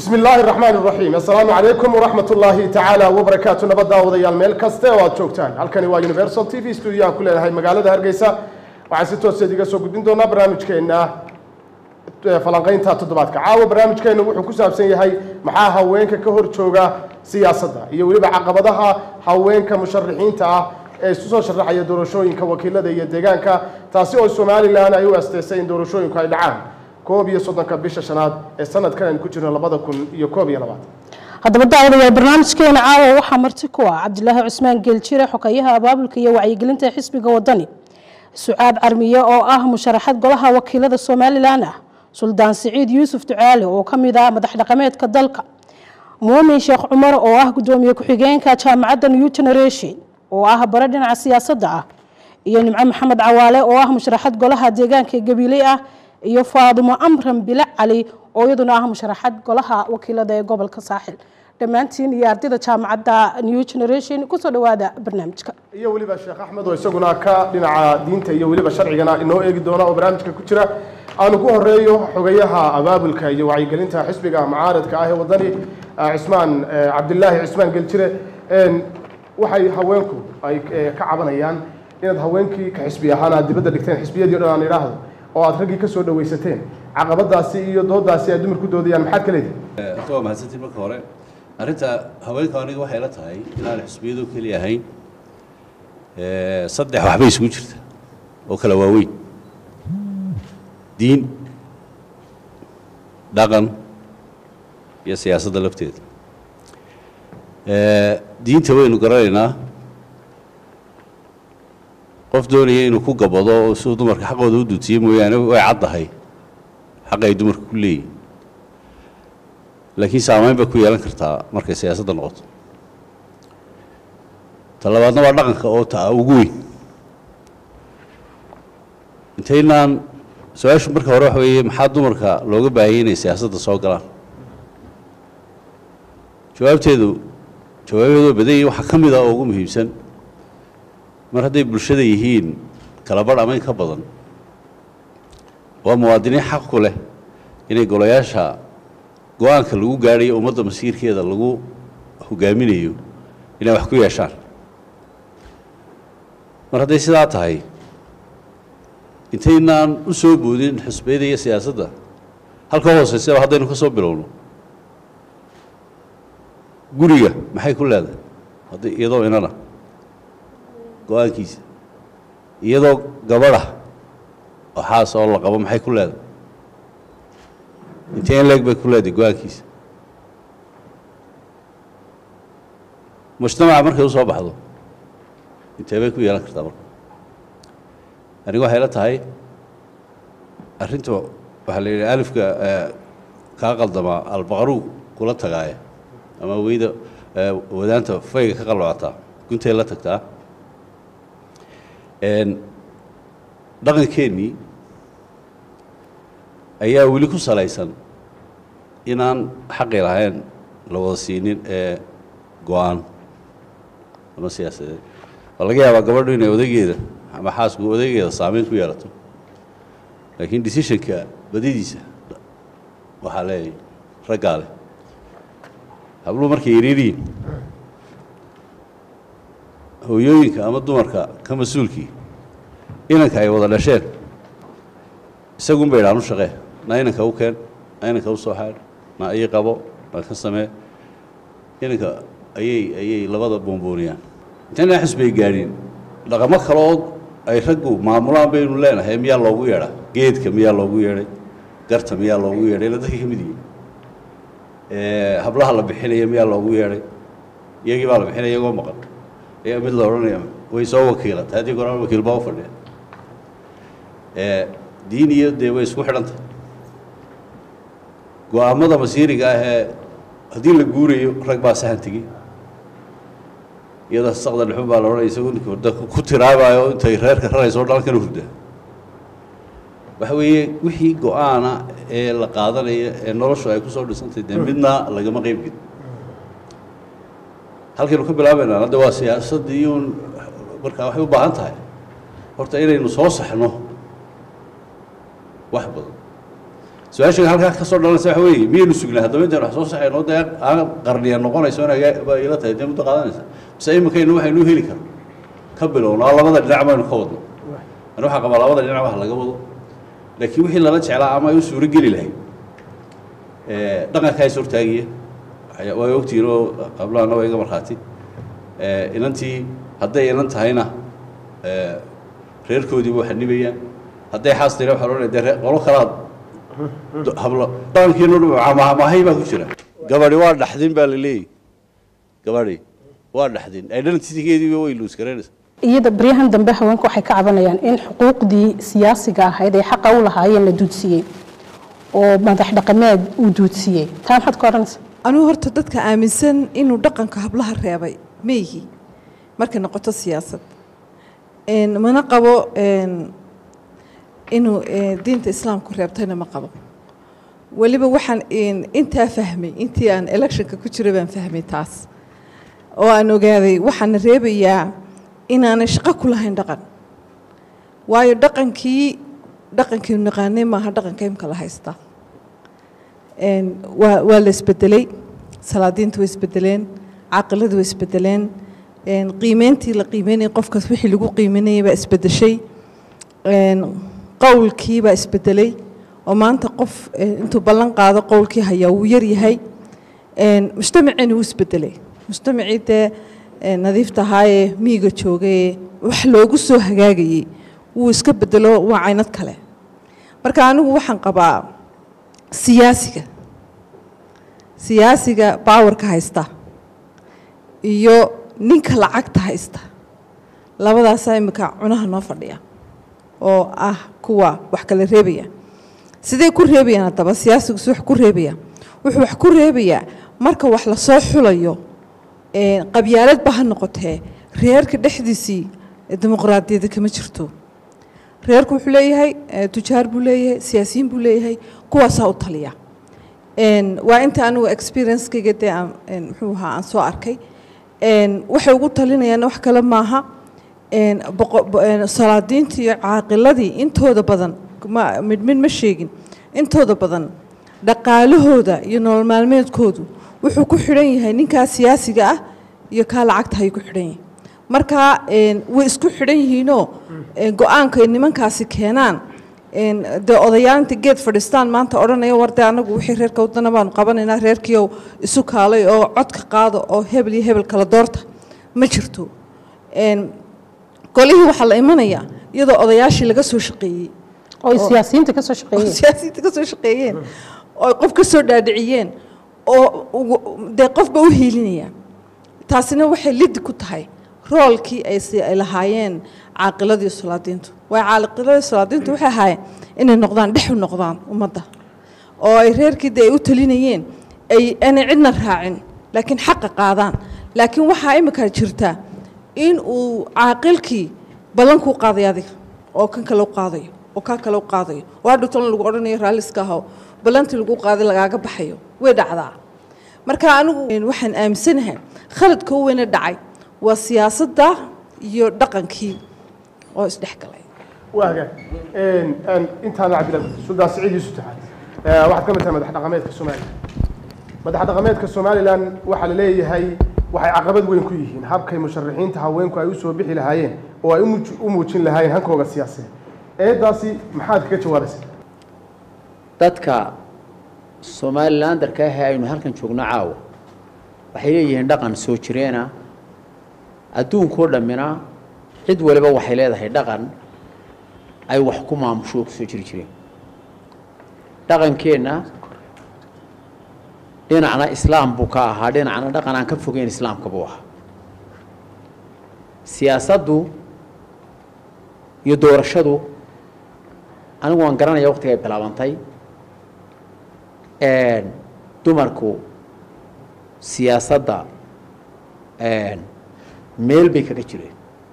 bismi illaahi raxmaan raxiim assalaamu calaykum waraxmat ullaahi tacaala wabarakaatu nabadda wadayaal meel kaste oo aad joogtaan halkani waa universal t v studio aan ku leenahay magaalada hargeysa waxaan si tooseed iga soo gudbin doonaa barnaamijkeena falanqeynta toddobaadka caawa barnaamijkeenu wuxuu ku saabsan yahay maxaa haweenka ka hor jooga siyaasadda iyo weliba caqabadaha haweenka musharaxiinta ah ee isu soo sharaxaya doorashooyinka wakiilada iyo deegaanka taasi oo somalilan ay u asteysay in doorashooyinku ay dhacaan koob iyo soddonka bisha shanaad ee sanadkan aynu ku jirno labada kun iyo koob iyo labaatan haddaba daawadayaal barnaamijkeena caawa waxaa marti ku ah cabdilaahi cusmaan geeljire xogeyaha abaabulka iyo wacyigelinta xisbiga wadani sucaad carmiye oo ah musharaxad golaha wakiilada somalilan ah suldaan siciid yuusuf ducaale oo ka mid ah madax dhaqameedka dalka muumin sheekh cumar oo ah gudoomiye ku-xigeenka jaamacadda new generation oo ah bare dhinaca siyaasadda ah iyo nimco maxamed cawaale oo ah musharaxad golaha deegaanka gabiiley ah iyo faadimo amran bile cali oo iyaduna ah musharaxad golaha wakiilada ee gobolka saaxil dhammaantiin iyo ardayda jaamacadda new generation kusoo dhawaada barnaamijka iyo weliba sheekh axmed oo isaguna ka dhinaca diinta iyo weliba sharcigana inoo eegi doona oo barnaamijka ku jira aanu ku horeeyo xogayaha abaabulka iyo wacyigelinta xisbiga mucaaradka ah ee wadani cismaan cabdilaahi cismaan geljire waxay haweenku ay ka cabanayaan inaad haweenkii ka xisbi ahaan aad dibadda dhigteen xisbiyadii o dhan aan idhaahdo oo aad raggii ka soo dhawaysateen caqabadaasi iyo doodaasi ay dumar ku doodayaan maxaad ka leedihi horta waa mahadsantiin marka hore arrinta haweenka aniga waxay la tahay inaan xisbiyadu keliya ahayn saddex waxbay isugu jirta oo kala waaweyn diin dhaqan iyo siyaasadda lafteeda diinta waynu garanaynaa qof doonaya inuu ku gabado oo siduu dumarka xaqooda u dutiye mooyaane way caddahay xaqa ay dumarka ku leeyihin laakiin saamayn bay ku yeelan kartaa markay siyaasadda noqoto ta labaadna waa dhaqanka oo ta ugu weyn intaynaan su-aashu marka hore waxa weeye maxaa dumarka looga baahayay inay siyaasadda soo galaan jawaabteedu jawaabeedu waa badan yihin waxaa ka mid ah oo ugu muhiimsan mar hadday bulshada yihiin kala badh ama in ka badan waa muwaadiniin xaq ku leh inay golayaasha go-aanka lagu gaadhayo ummadda masiirkeeda lagu hogaaminayo inay wax ku yeeshaan mar hadday sidaa tahay intaynaan u soo boodin xusbiyada iyo siyaasadda halka hooseysaba haddaynu ka soo bilowno guriga maxay ku leedahay hadda iyadoo inana go-aankiisa iyadoo gabadha oo xaas oo la qabo maxay ku leedahay intee in leeg bay ku leedahay go-aankiisa mujtamaca markay u soo baxdo intee bay ku yeelan kartaa marka aniga waxay la tahay arrinta waxaa la yidhi alifka kaa qaldamaa albaqaru kula tagaaya ama weyda wadaanta fayga ka qaloocataa guntay la tagtaa dhaqankeennii ayaa weli ku salaysan inaan xaqi lahayn la wada siinin ee go-aan ama siyaasadeed waa laga yaabaa gabadhu inay odageeda ama xaasku odageeda saameyn ku yeelato laakiin decisionka badidiisa waxaa leeyahy raggaa leh habluhu markay yareeriyiin hooyooyinka ama dumarka ka mas-uulkii inanka ay wada dhasheen isagun bay idhaan u shaqee na inanka u keen na inanka u soo xaadh na ii qabo na ka samee inanka ayay ayay labada boonbooniyaan intaynaa xisbay gaadhin dhaqamo kaleoo ay raggu maamulaan baynu leenahay miyaa loogu yeedhaa geedka miyaa loogu yeedhay garta miyaa loogu yeedhay ila dadka ka mid yihin hablaha la bixinaya miyaa loogu yeedhay iyagii baa la bixinaya iyagoo maqan ayaa mid la odhanaya way soo wakiilata haddii goraan wakiil baa u fadhiya diin iyo dee way isku xidhantahay go-aamada masiiriga ah ee haddii la guurayo rag baa sahan tegey iyadoo saqda dhexun baa la odhanaya isagoo ninka hurda ku tiraabayo intay reerka rarayso o dhalan kana hurda waxa weeye wixii go-aana ee la qaadanayo ee noloshu ay ku soo dhisantay dee midna lagama qeyb gelin halkaynu ka bilaabaynaa hadda waa siyaasaddii uun markaa waxay u baahan tahay horta inaynu soo saxno wax badan su-aasha halkaa ka soo dhalanaysa waxa weeye miyaynu sugnaa haddaba intaan wax soo saxayno dee aan qarniya noqonayso inaga baa ila tahay dee muddo qaadanaysa mise iminkaynu waxaynu heli karno ka bilowno oo labada dhinac baynu ka wadno ani waxaa qabaa labada dhinac wax laga wado laakiin wixii lala jeclaa ama ay u suuro geli lahayd dhaqankaa is hortaagiya way ogtihiin oo qablahana waa iga markhaati inantii hadday inan tahayna reerkoodiiba wax nibayaan hadday xaas tahayna waxaa loodhanaya dee ree- qolo kalaad hablo dhaqankiinu mahay baa ku jira gabadhi waa dhaxdin baa la leeyahy gabadhi waa dhaxdin identitygeediiba way luus garaynaysa iyada baryahan dambe haweenku waxay ka cabanayaan in xuquuqdii siyaasiga ahayd ee xaqa u lahaayeen la duudsiiyey oo madax dhaqameed uu duudsiiyey taa maxaad ka odhanaysa anugu horta dadka aaminsan inuu dhaqanka hablaha reebay meyhi markay noqoto siyaasad Een, mana qabo een, inuu ee, diinta islaamku reebtayna ma qabo weliba waxaan een, intaa fahmay intii aan electionka ku jira baan fahmay taas oo aan ogaaday waxaana reebayaa inaanay shaqo ku lahayn dhaqan waayo dhaqankii dhaqankii naqaanay maaha dhaqanka imka la haystaa Een, waa waa la isbedelay salaadiintu way isbedeleen caqiladu way isbedeleen een, qiimeyntii la qiimeynayay qofkaas wixii lagu qiimeynayay baa isbedeshay een, qowlkii baa isbedelay oo maanta qof eh, intuu ballan qaado qowlkii hayaa wuu yar yahay een, mujtamaceena wuu isbedelay mujtamacii dee eh, nadiifta ahaayee miyiga joogayee wax loogu soo hagaagayey wuu iska bedelo waa caynad kale marka anigu waxaan qabaa siyaasiga siyaasiga baawarka haysta iyo ninka lacagta haysta labadaasaa imika cunaha noo fadhiya oo ah kuwa wax kala reebaya sidee ku reebayaan haddaba siyaasigu si wax ku reebaya wuxuu wax ku reebayaa marka wax lasoo xulayo ee, qabyaaladba ha noqotee reerka dhexdiisii ee dimuqraadiyadda kama jirto reerku wuxuu leeyahay eh, tujaar buu leeyahay siyaasiyiin buu leeyahay kuwaasaa u taliya Een, waa inta anigu experiencekayga dee aan een, muxuu ahaa aan soo arkay Een, waxay ugu talinayaan wax kale maaha Een, boqo- bo- een, salaadiintii iyo caaqiladii intooda badan ma mid mid ma sheegin intooda badan dhaqaalahooda iyo nolol maalmeedkoodu wuxuu ku xidhan yahay ninkaa siyaasiga ah iyo kaa lacagta ayuu ku xidhan yahay marka een, way isku xidhan yihiinoo een, go-aanka ay nimankaasi keenaan een, dee odayaal inta geed fadhiistaan maanta odhanaya war dee anagu wixii reerka wadana baanu qabanaynaa reerkiiow isu kaalay oo codka qaado oo hebel iyo hebel kala doorta ma jirto Een, golihii waxaa la imanayaa iyadoo odayaashii laga soo shaqeeyey oo ay siyaasiyiinta ka soo oo shaqeeyeen siyaasiyiinta ka soo shaqeeyeen oo ay qof ka soo dhaadhiciyeen oo ugu- dee qofba u hiilinaya taasina waxay lidi ku tahay roolkii ay si ay lahaayeen caaqiladii salaadiintu waay caaqiladii salaadiintu waxay ahaayeen inay noqdaan dhex u noqdaan ummadda oo ay reerkii dee ay u talinayeen ay aanay cidna raacin laakiin xaqa qaadaan laakiin waxaa imika jirta in uu caaqilkii ballankuu qaaday adiga oo kan kale u qaadayo oo kaa kale u qaadayo oo hadhow tan lagu odhanayo raalliska aho ballantii lagu qaaday lagaaga baxayo way dhacdaa marka anigu waxaan aaminsanahay khaladka u weyne dhacay waa siyaasadda iyo dhaqankii oo isdhexgalay waaga intaana cabdillah suldaan siciid yuusuf taxaad waxaad ka mid tahay madax dhaqameedka somalilan madax dhaqameedka somalilan waxaa la leeyahay waxay caqabad weyn ku yihiin habkay musharaxiinta haweenku ay u soo bixi lahaayeen oo ay u muuj- u muujin lahaayeen hankooga siyaasadeed eedaasi maxaad kaga jawaabaysa dadka somalilandarka ah ee aynu halkan joogno caawa waxay leeyihiin dhaqan soo jireena adduunkoo dhammina cid waliba waxay leedahay dhaqan ay wax ku maamusho oo kusoo jiri jireen dhaqankeenna dhinacna islaam buu ka ahaa dhinacna dhaqan aan ka fogeyn islaamka buu ahaa siyaasaddu iyo doorashadu anigu waan garanaya waqtiga ay bilaabantay dumarku siyaasadda meel bay kaga jireen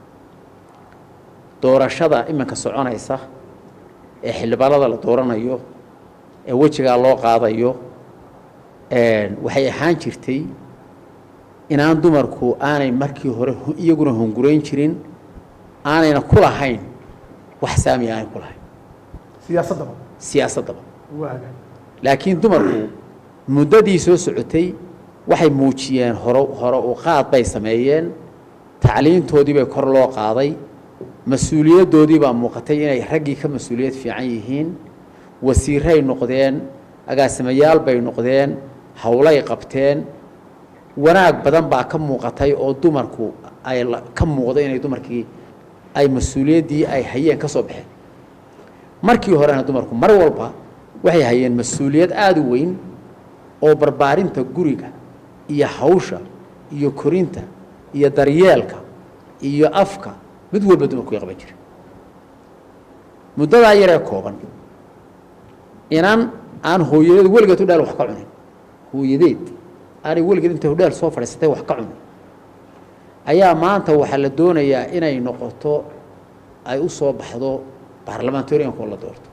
doorashada iminka soconaysa ee xildhibaanada la dooranayo ee wejigaa loo qaadayo waxay ahaan jirtay inaan dumarku aanay markii hore hu- iyaguna hungurayn jirin aanayna ku lahayn wax saami aanay ku lahayn siyaasaddaba siyaasaddaba waaga laakiin dumarku muddadii soo socotay waxay muujiyeen horo hore u qaad bay sameeyeen tacliintoodii bay kor loo qaaday mas-uuliyaddoodii baa muuqatay inay raggii ka mas-uuliyad fiican yihiin wasiiray noqdeen agaasimayaal bay noqdeen howlay qabteen wanaag badan baa ka muuqatay oo dumarku ay la- ka muuqda inay dumarkii ay mas-uuliyaddii ay hayeen ka soo baxeen markii horena dumarku mar walba waxay hayeen mas-uuliyad aada u weyn oo barbaarinta guriga iyo hawsha iyo korinta iyo daryeelka iyo afka mid walba dumarku way qaban jira muddadaa yaree kooban inan aan hooyadeed weligeed hudhaal wax ka cunin hooyadeed aanay weligeed intay hudhaal soo fadhiisatay wax ka cunin ayaa maanta waxaa la doonayaa inay noqoto ay u soo baxdo baarlamentarianka oo la doorto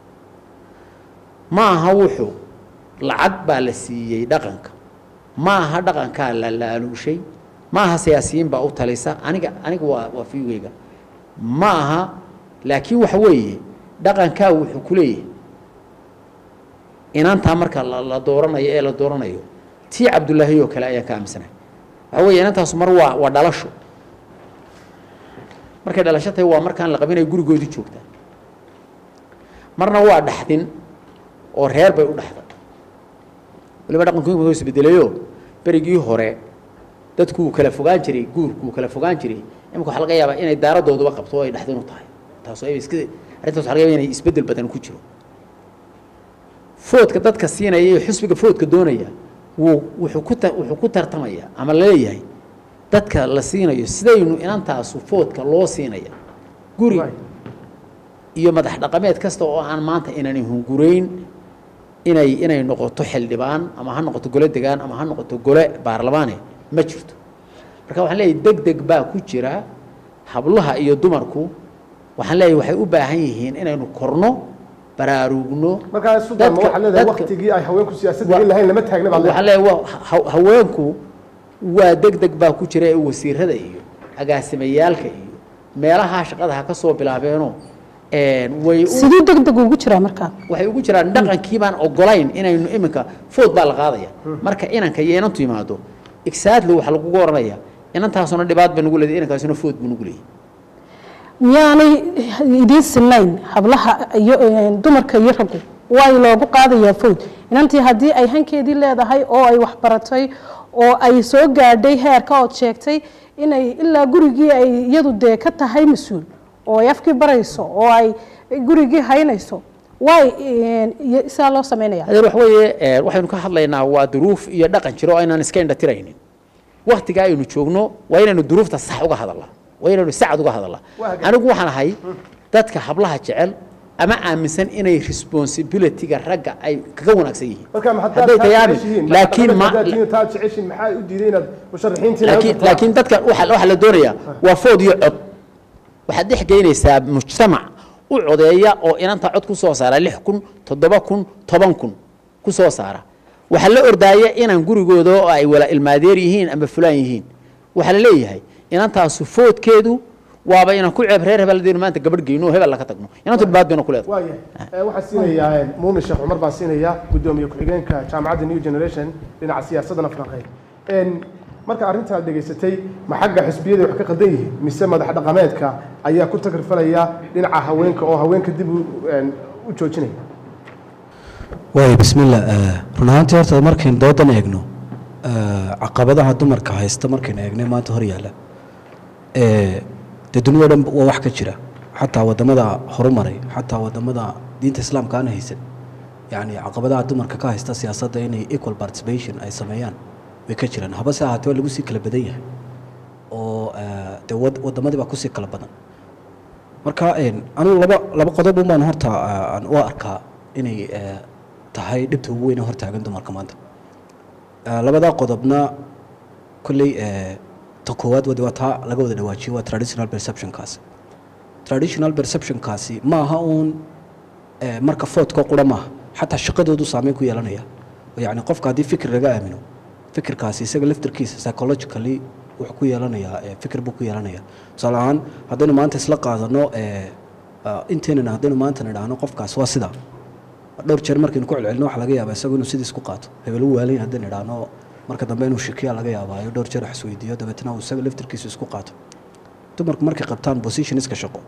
ma aha wuxuu lacag baa la siiyey dhaqanka ma aha dhaqankaa la laaluushay ma aha siyaasiyiin baa u talisa aniga aniga waa waa fiigeyga ma aha laakiin waxa weeye dhaqankaa wuxuu ku leeyahay inantaa marka la la dooranayo ee la dooranayo tii cabdullaahi oo kale ayaan ka aaminsanahay waxa weeye inantaasu mar waa waa dhalasho markay dhalasho tahay waa markaan la qabinay gurigoodii joogtaa marna waa dhaxdin oo reer bay u dhaxday waliba dhaqanku inuu isbedelayo berigii hore dadku wuu kala fogaan jiray guurku wuu kala fogaan jiray imika waxaa laga yaabaa inay daaradooduba qabto oo ay dhaxdin u tahay taas oo ay iska arrintaas waxaa laga yaabaa inay isbedel badan ku jiro foodka dadka siinaya iyo xusbiga foodka doonaya wuu wuxuu ku ta wuxuu ku tartamaya ama laleeyahay dadka la siinayo sidaynu inantaasu foodka loo siinaya guri Right. iyo madax dhaqameed kasta oo aan maanta inani hungurayn inay inay noqoto xildhibaan ama ha noqoto gole degaan ama ha noqoto gole baarlamaane ma jirto marka waxaan leeyahay deg deg baa ku jira hablaha iyo dumarku waxaan leeyahay waxay u baahan yihiin inaynu korno baraarugno markaa sudan ma dadka- waxaa leedahay dadka- waqtigii ay haweenku siyaasadda Wa- gelin lahayn lama taagna baad waxaan leedahay leeyahay waa ha- haweenku waa deg deg baa ku jira ee wasiirada iyo agaasimayaalka iyo meelaha shaqada ha ka soo bilaabeenoo een, way u siduu deg deg ugu jiraa markaa waxay ugu jiraan dhaqankii baan ogolayn inaynu iminka food baa la qaadaya marka inanka iyo inantu yimaado exactly waxaa lagugu oranaya inantaasuna dhibaat ba nugu leedahay inankaasuna food buu nugu leeyahay miyaanay idiin sinayn hablaha iyo eh, dumarka iyo raggu way loogu qaadayaa fowd inantii haddii ay hankeedii leedahay oo ay waxbaratay oo ay soo gaadhay heerka ood sheegtay inay ilaa gurigii ay iyadu dee ka tahay mas-uul oo ay afkii barayso oo ay gurigii haynayso way iyo saa loo sameynaya adeer wax weeye ee, waxaynu ka hadlaynaa waa duruuf iyo dhaqan jiro oo aynaan iska indhatiraynin waktiga aynu joogno waa inaynu duruufta sax uga hadalnaa waa inaynu sacad uga hadalnaa Waa hagaag. anigu waxaan ahay dadka hablaha jecel ama aaminsan inay responsibilityga ragga ay kaga wanaagsan yihiin marka ma haddaad hadday taa tayaabin jeceshihiin laakiin ma haddaad tihiin taa jeceshiin maxaa u diiday inaad musharaxiintiina laakiin laakiin dadka waxa waxa la doonayaa waa food iyo cod waxaad dhex geynaysaa mujtamac u codeeya oo inanta cod ku soo saara lix kun toddoba kun toban kun ku soo saara waxaa la ordaaya inaan gurigooda oo ay wala ilmaadeer yihiin ama fulaan yihiin waxaa la leeyahay inantaasu foodkeedu waaba inaan ku ceeb reer hebel hadaynu maanta gabadh geyno oo hebel laga tagno inantu dhibaat bayna ku leedahay waayahay waxaan siinayaa muumin sheekh cumar baan siinayaa guddoomiye ku-xigeenka jaamacadda new generation dhinaca siyaasadana falanqeyn marka arrintaad dhegaysatay ma xagga xisbiyada wax ka qaldan yihiin mise madax dhaqameedka ayaa ku takrifalaya dhinaca haweenka oo haweenka dib u een, u joojinaya waay bismillah eh, run ahaantii horta markaynu doodan eegno eh, caqabadaha dumarka haysta markaynu eegnay maanta hor yaalla eh, dee dunida o dhan waa wax ka jira xataa wadamada horumaray xataa wadamada diinta islaamka aan haysan yacni caqabadaha dumarka ka haysta siyaasadda inay equal participation ay sameeyaan way ka jiraan habase ahaatee waa lagu sii kala badan yahay oo eh, dee wad- wadamadii baa kusii kala badan marka een, anigu laba laba qodob un baan horta eh, aan u arkaa inay eh, tahay dhibta ugu weyn ee hortaagan dumarka maanta Eh, labadaa qodobna kolley eh, ta koowaad wadi waa taa laga wada dhawaajiyo waa traditional perceptionkaasi traditional perceptionkaasi ma aha uun eh, marka foodka qura maaha xataa shaqadoodu saameyn ku yeelanaya oo yacni qofka haddii fikir laga aamino fikirkaasi isaga laftirkiisa psychologically wuxuu ku yeelanayaa eh, fikir buu ku yeelanayaa tusaale ahaan haddaynu maanta isla qaadano eh, ah, inteenana haddaynu maanta nidhaahno qofkaas waa sidaa dhowr jeer markaynu ku celcelino waxa laga yaabaa isagu inuu sidiis ku qaato hebel u waalan haddaan idhaahno marka dambe inuu shikiya laga yaabaayo dhowr jeer wax isweydiiyo dabeetna uu isaga laftirkiisu isku qaato dumarku markay qabtaan positionska shaqo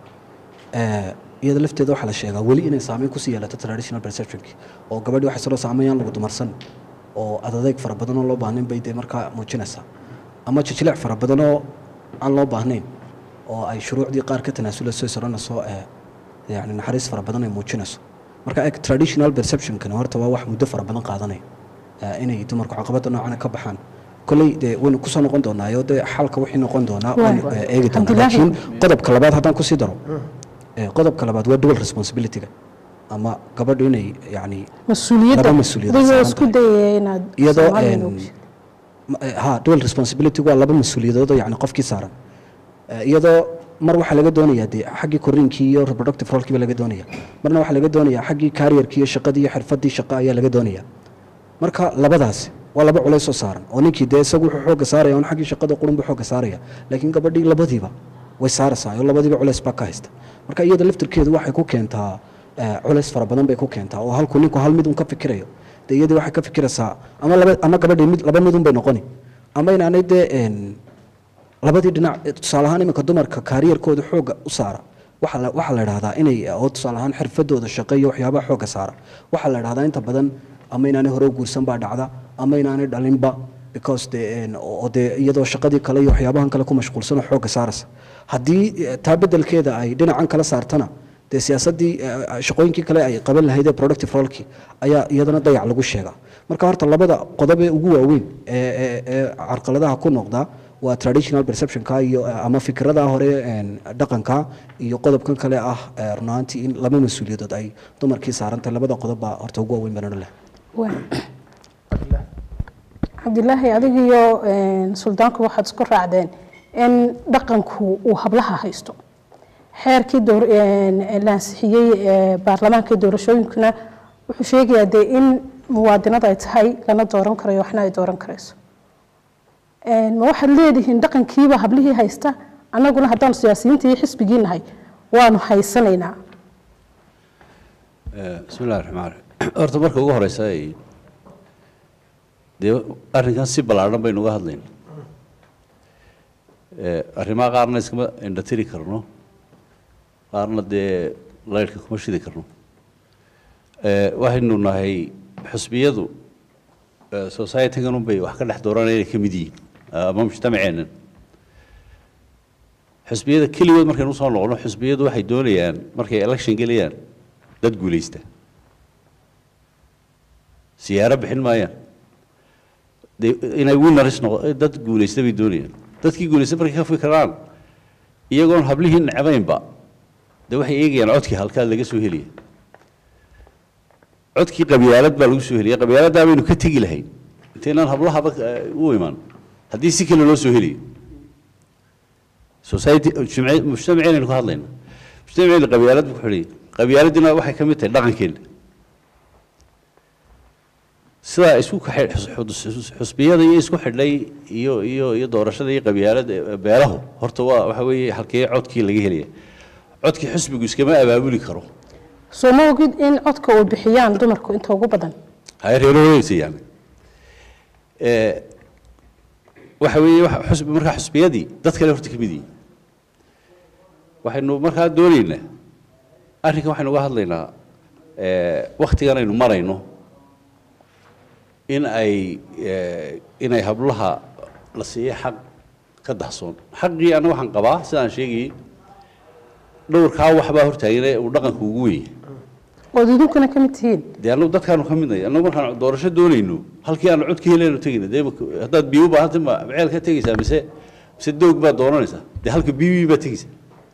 ee, iyada lafteeda waxaa la sheegaa weli inay saameyn kusii yeelato traditional perceptionki oo gabadhi waxay salo saameeyaan lagu dumarsan oo adadeeg fara badan oo loo baahnayn bay dee markaa muujinaysaa ama jijilic fara badan oo aan loo baahnayn oo ay shuruucdii qaar ka tanaasulayso isaranayso ee yani naxariis fara badan ay muujinayso marka eg traditional perceptionkana horta waa wax muddo fara badan qaadanaya ee, inay dumarku caqabada noocana ka baxaan kolley dee waynu kusoo noqon doonaa iyo dee xalka wixii noqon doonaa waynu Waay. ee, eegi doonaa Cabdilaahi. laakiin qodobka labaad haddaan kusii daro ee, qodobka labaad waa dual responsibilityga ama gabadhu inay yani mas-uuliyadda Laba mas'uuliyad adigoo saaran isku dayaya inaad iyadoo Soomaaliya een, noogu sheegto. ma- eh, ha dual responsibility waa laba mas-uuliyadood oo yani qofkii saaran Eh, iyadoo mar waxaa laga doonayaa dee xaggii korriinkii iyo reproductive rolkiiba laga doonaya marna waxaa laga doonayaa xaggii careerkii iyo shaqadii iyo xirfadii shaqa ayaa laga doonaya marka labadaasi waa laba culays oo saaran oo ninkii dee isagu wuxuu xoogga saaraya un xaggii shaqada qurunbu xoogga saaraya laakiin gabadhii labadiiba way saaraysaa oo labadiiba culays baa ka haysta marka iyada laftirkeedu waxay ku keentaa eh, culays fara badan bay ku keentaa oo halkuu ninku hal mid un ka fikirayo dee iyadii waxay ka fikiraysaa ama laba ama gabadhii mid laba mid un bay noqoni ama inaanay dee een, labadii dhinac eh, tusaale ahaan iminka dumarka kaariyarkooda xoogga u saara waxaa la- waxaa la idhahdaa inay oo tusaale ahaan xirfadooda shaqo iyo waxyaabaha xoogga saara waxaa la idhahdaa inta badan ama inaanay hore u guursan baa dhacda ama inaanay dhalinba because de een, oo dee iyadoo shaqadii kale iyo waxyaabahan kale ku mashquulsan oo xoogga saaraysa haddii eh, taa beddelkeeda ay dhinacan kala saartana dee siyaasaddii eh, shaqooyinkii kale ay qaban lahayd ee productive rolkii ayaa iyadana dayac lagu sheegaa marka horta labada qodob ee ugu waaweyn ee ee- ee carqaladaha ku noqda waa traditional perceptionka iyo eh, ama fikirada hore een, dhaqanka iyo qodobkan kale ah eh, run ahaantii in laba mas-uuliyadood ay dumarkii saarantay labada qodob baa horta ugu waaweyn banano leh Waay. cabdilaahi adigiyo een, suldaanku waxaad isku raacdeen in dhaqanku uu hablaha haysto xeerkii door- een, la ansixiyey ee baarlamaanka doorashooyinkuna wuxuu sheegayaa dee in muwaadinada ay tahay lana dooran karayo waxna ay dooran karayso Een, ma waxaad leedihiin dhaqankiiba hablihii haysta annaguna haddaanu siyaasiyiinta iyo xisbigii nahay waanu haysanaynaa bismi illahi raxmaan raxiim horta marka ugu horeysa ay dee arrinkan si ballaadhan baynu uga hadlayna Eh, arrimaha qaarna iskama indhatiri karno qaarna dee laydhka kuma shidi karno Eh, waxaynu nahay xusbiyadu eh, society-gan unbay wax ka dhex dooranaya inay ka mid yihiin eh, ama mujtamaceennan xusbiyada keligood markaynu usoo noqono xusbiyadu waxay doonayaan markay election gelayaan dad guulaysta siyaaro bixin maayaan de inay winners noqo dad guulaysta bay doonayaan dadkii guulaysta markay ka fikiraan iyagoon hablihii necbaynba de waxay eegayaan codkii halkaa laga soo helaya codkii qabyaalad baa lagu soo helaya qabyaaladdaa baynu ka tegi lahayn intaynaan hablahaba eh, u iman haddii si kale loo soo helayo society jumce- mujtamaceenaynu ka hadlayna mujtamaceena qabyaalad buu ku xidhay qabyaaladdiina waxay ka mid tahay dhaqankeena sidaa isku kaxay xus- xus- xus- xusbiyada iyo isku xidhay iyo iyo iyo doorashada iyo qabyaalada eh, beelahu horta waa waxa weeye halkee codkii laga helaya codkii xusbigu iskama abaabuli karo soo ma ogid in codka uu bixiyaan dumarku inta ugu badan hay reerooyeysa yani Eh, waxa weeye waxa xusbi markaa xusbiyadii dad kale horta ka mid yihiin waxaynu markaa doonaynaa arrinkan waxaynu uga hadlaynaa eh, wakhtigan aynu marayno in ay eh, inay hablaha la siiyo xaq ka dahsoon xaqii anna waxaan qabaa sidaan sheegayey dhowrkaa waxbaa hortaagane uu dhaqanku ugu weyn yahay ood idinkuna ka mid tihiin dee annagu dadkaanu ka midnay annagu markaan doorasho doonayno halkii aanu cod ka helayno tegayna dee ma- haddaad biyo u baahantay ma ceel ka tegaysaa mise mise doog baad doonanaysaa dee halka biyo baad tegaysaa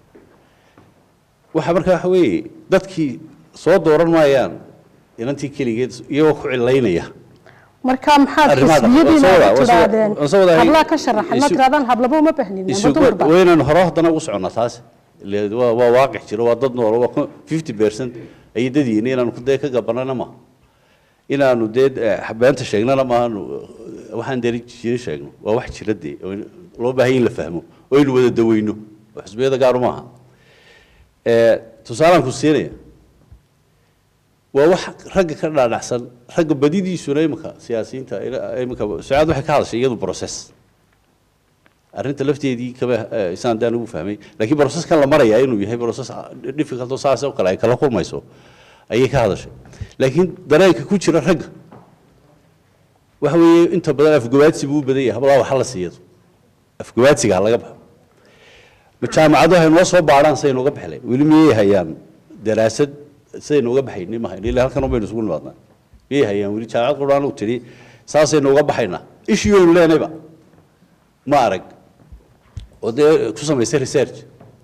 waxa markaa waxa weeye dadkii soo dooran maayaan inantii keligeed iyagoo ku cilaynaya marka maxaad Arrimaha xisbiyadiina waa soo wada- waa soo- tiraadeen waa soo wada- hablaha ka sharaxan ma isu- tiraadaan hablaba uma bahnin ama isugu dumarba waynaynu hore haddana ugu soconnaa taas ile waa waa waaqic jiro waa dad nool waa fifty percent ayay dad yihiin inaanu ku dee ka gabanana ma inaanu dee eh, beenta sheegnana maaanu waxaan dee jirin sheegno waa wax jira dee oo loo baahan yahay in la fahmo oo aynu wada daweyno oo xisbiyada gaaru maaha Eh, tusaalaan ku siinaya waa wax ragga ka dhaadhacsan ragga badidiisuna iminka siyaasiyiinta iminka sucaad waxay ka hadashay iyadu process arrinta lafteedii kama isaan daan ugu fahmay laakiin processkan la marayaa inuu yahay process difficult oo saas oo kale ay kala kulmayso ayay ka hadashay laakiin dareenka ku jira ragga waxa weeye inta badan afgabaadsi buu u badan yahay hablaha waxa la siiyado afgabaadsiga ha laga baxo jaamacadu waxay noo soo baadhaan saynu uga baxlay weli miyay hayaan daraasad sidaynu uga baxayni ma hayno ilaa halkan un baynu isugu nimaadnaa miyay hayaan weli jaamacad quraan u tidhi saasaynu uga baxaynaa ishiyoynu leenayba ma arag oo dee ku samaysay research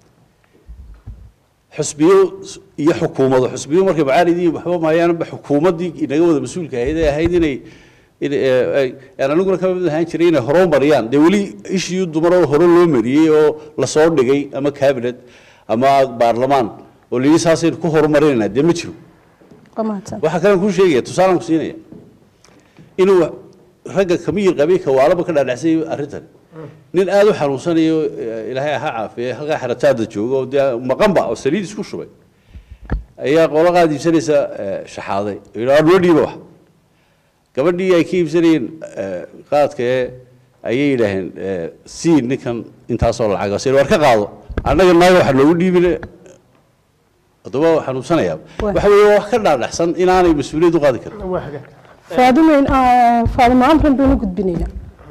xusbiyo iyo xukuumado xusbiyo markay macaalidii waxba maayaanba xukuumaddii inaga wada mas-uulka ahayd ee ahayd inay aan aniguna ka mid ahaan jiray inay horoo mariyaan dee weli ishii dumaroo hore loo mariyey oo lasoo dhigay ama cabinet ama baarlamaan oo layidhi saasaynu ku horumarinaynaa dee ma jiro waa mahadsan waxaa kalean kuu sheegaya tusaalaan ku siinaya inuu ragga kamiyir qabay kawaalaba ka dhaadhacsay arrintan nin aada u xanuunsanayo ilaahay ha caafiye halkaa xerataada jooga oo dee maqanba oo saliid isku shubay ayaa qolo qaad iibsanaysa shaxaaday yidhi noo dhiiba wax gabadhii ay ka iibsanayeen qaadka ee ayay yidhaaheen sii ninkan intaasoo lacag se war ka qaado annaga naaga waxa noogu dhiibine haddaba xanuunsanayaa waxa weeye wax ka dhaadhaxsan inaanay mas-uuliyad u qaadi karin waa hagaag faadimeyn faadimo amran baynu gudbinaynaa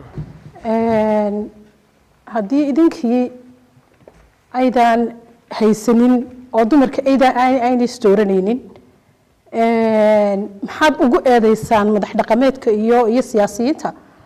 haddii idinkii aydan haysanin oo dumarka aydan aynay isdooranaynin maxaad ugu eedeysaan madax dhaqameedka iyo iyo siyaasiyiinta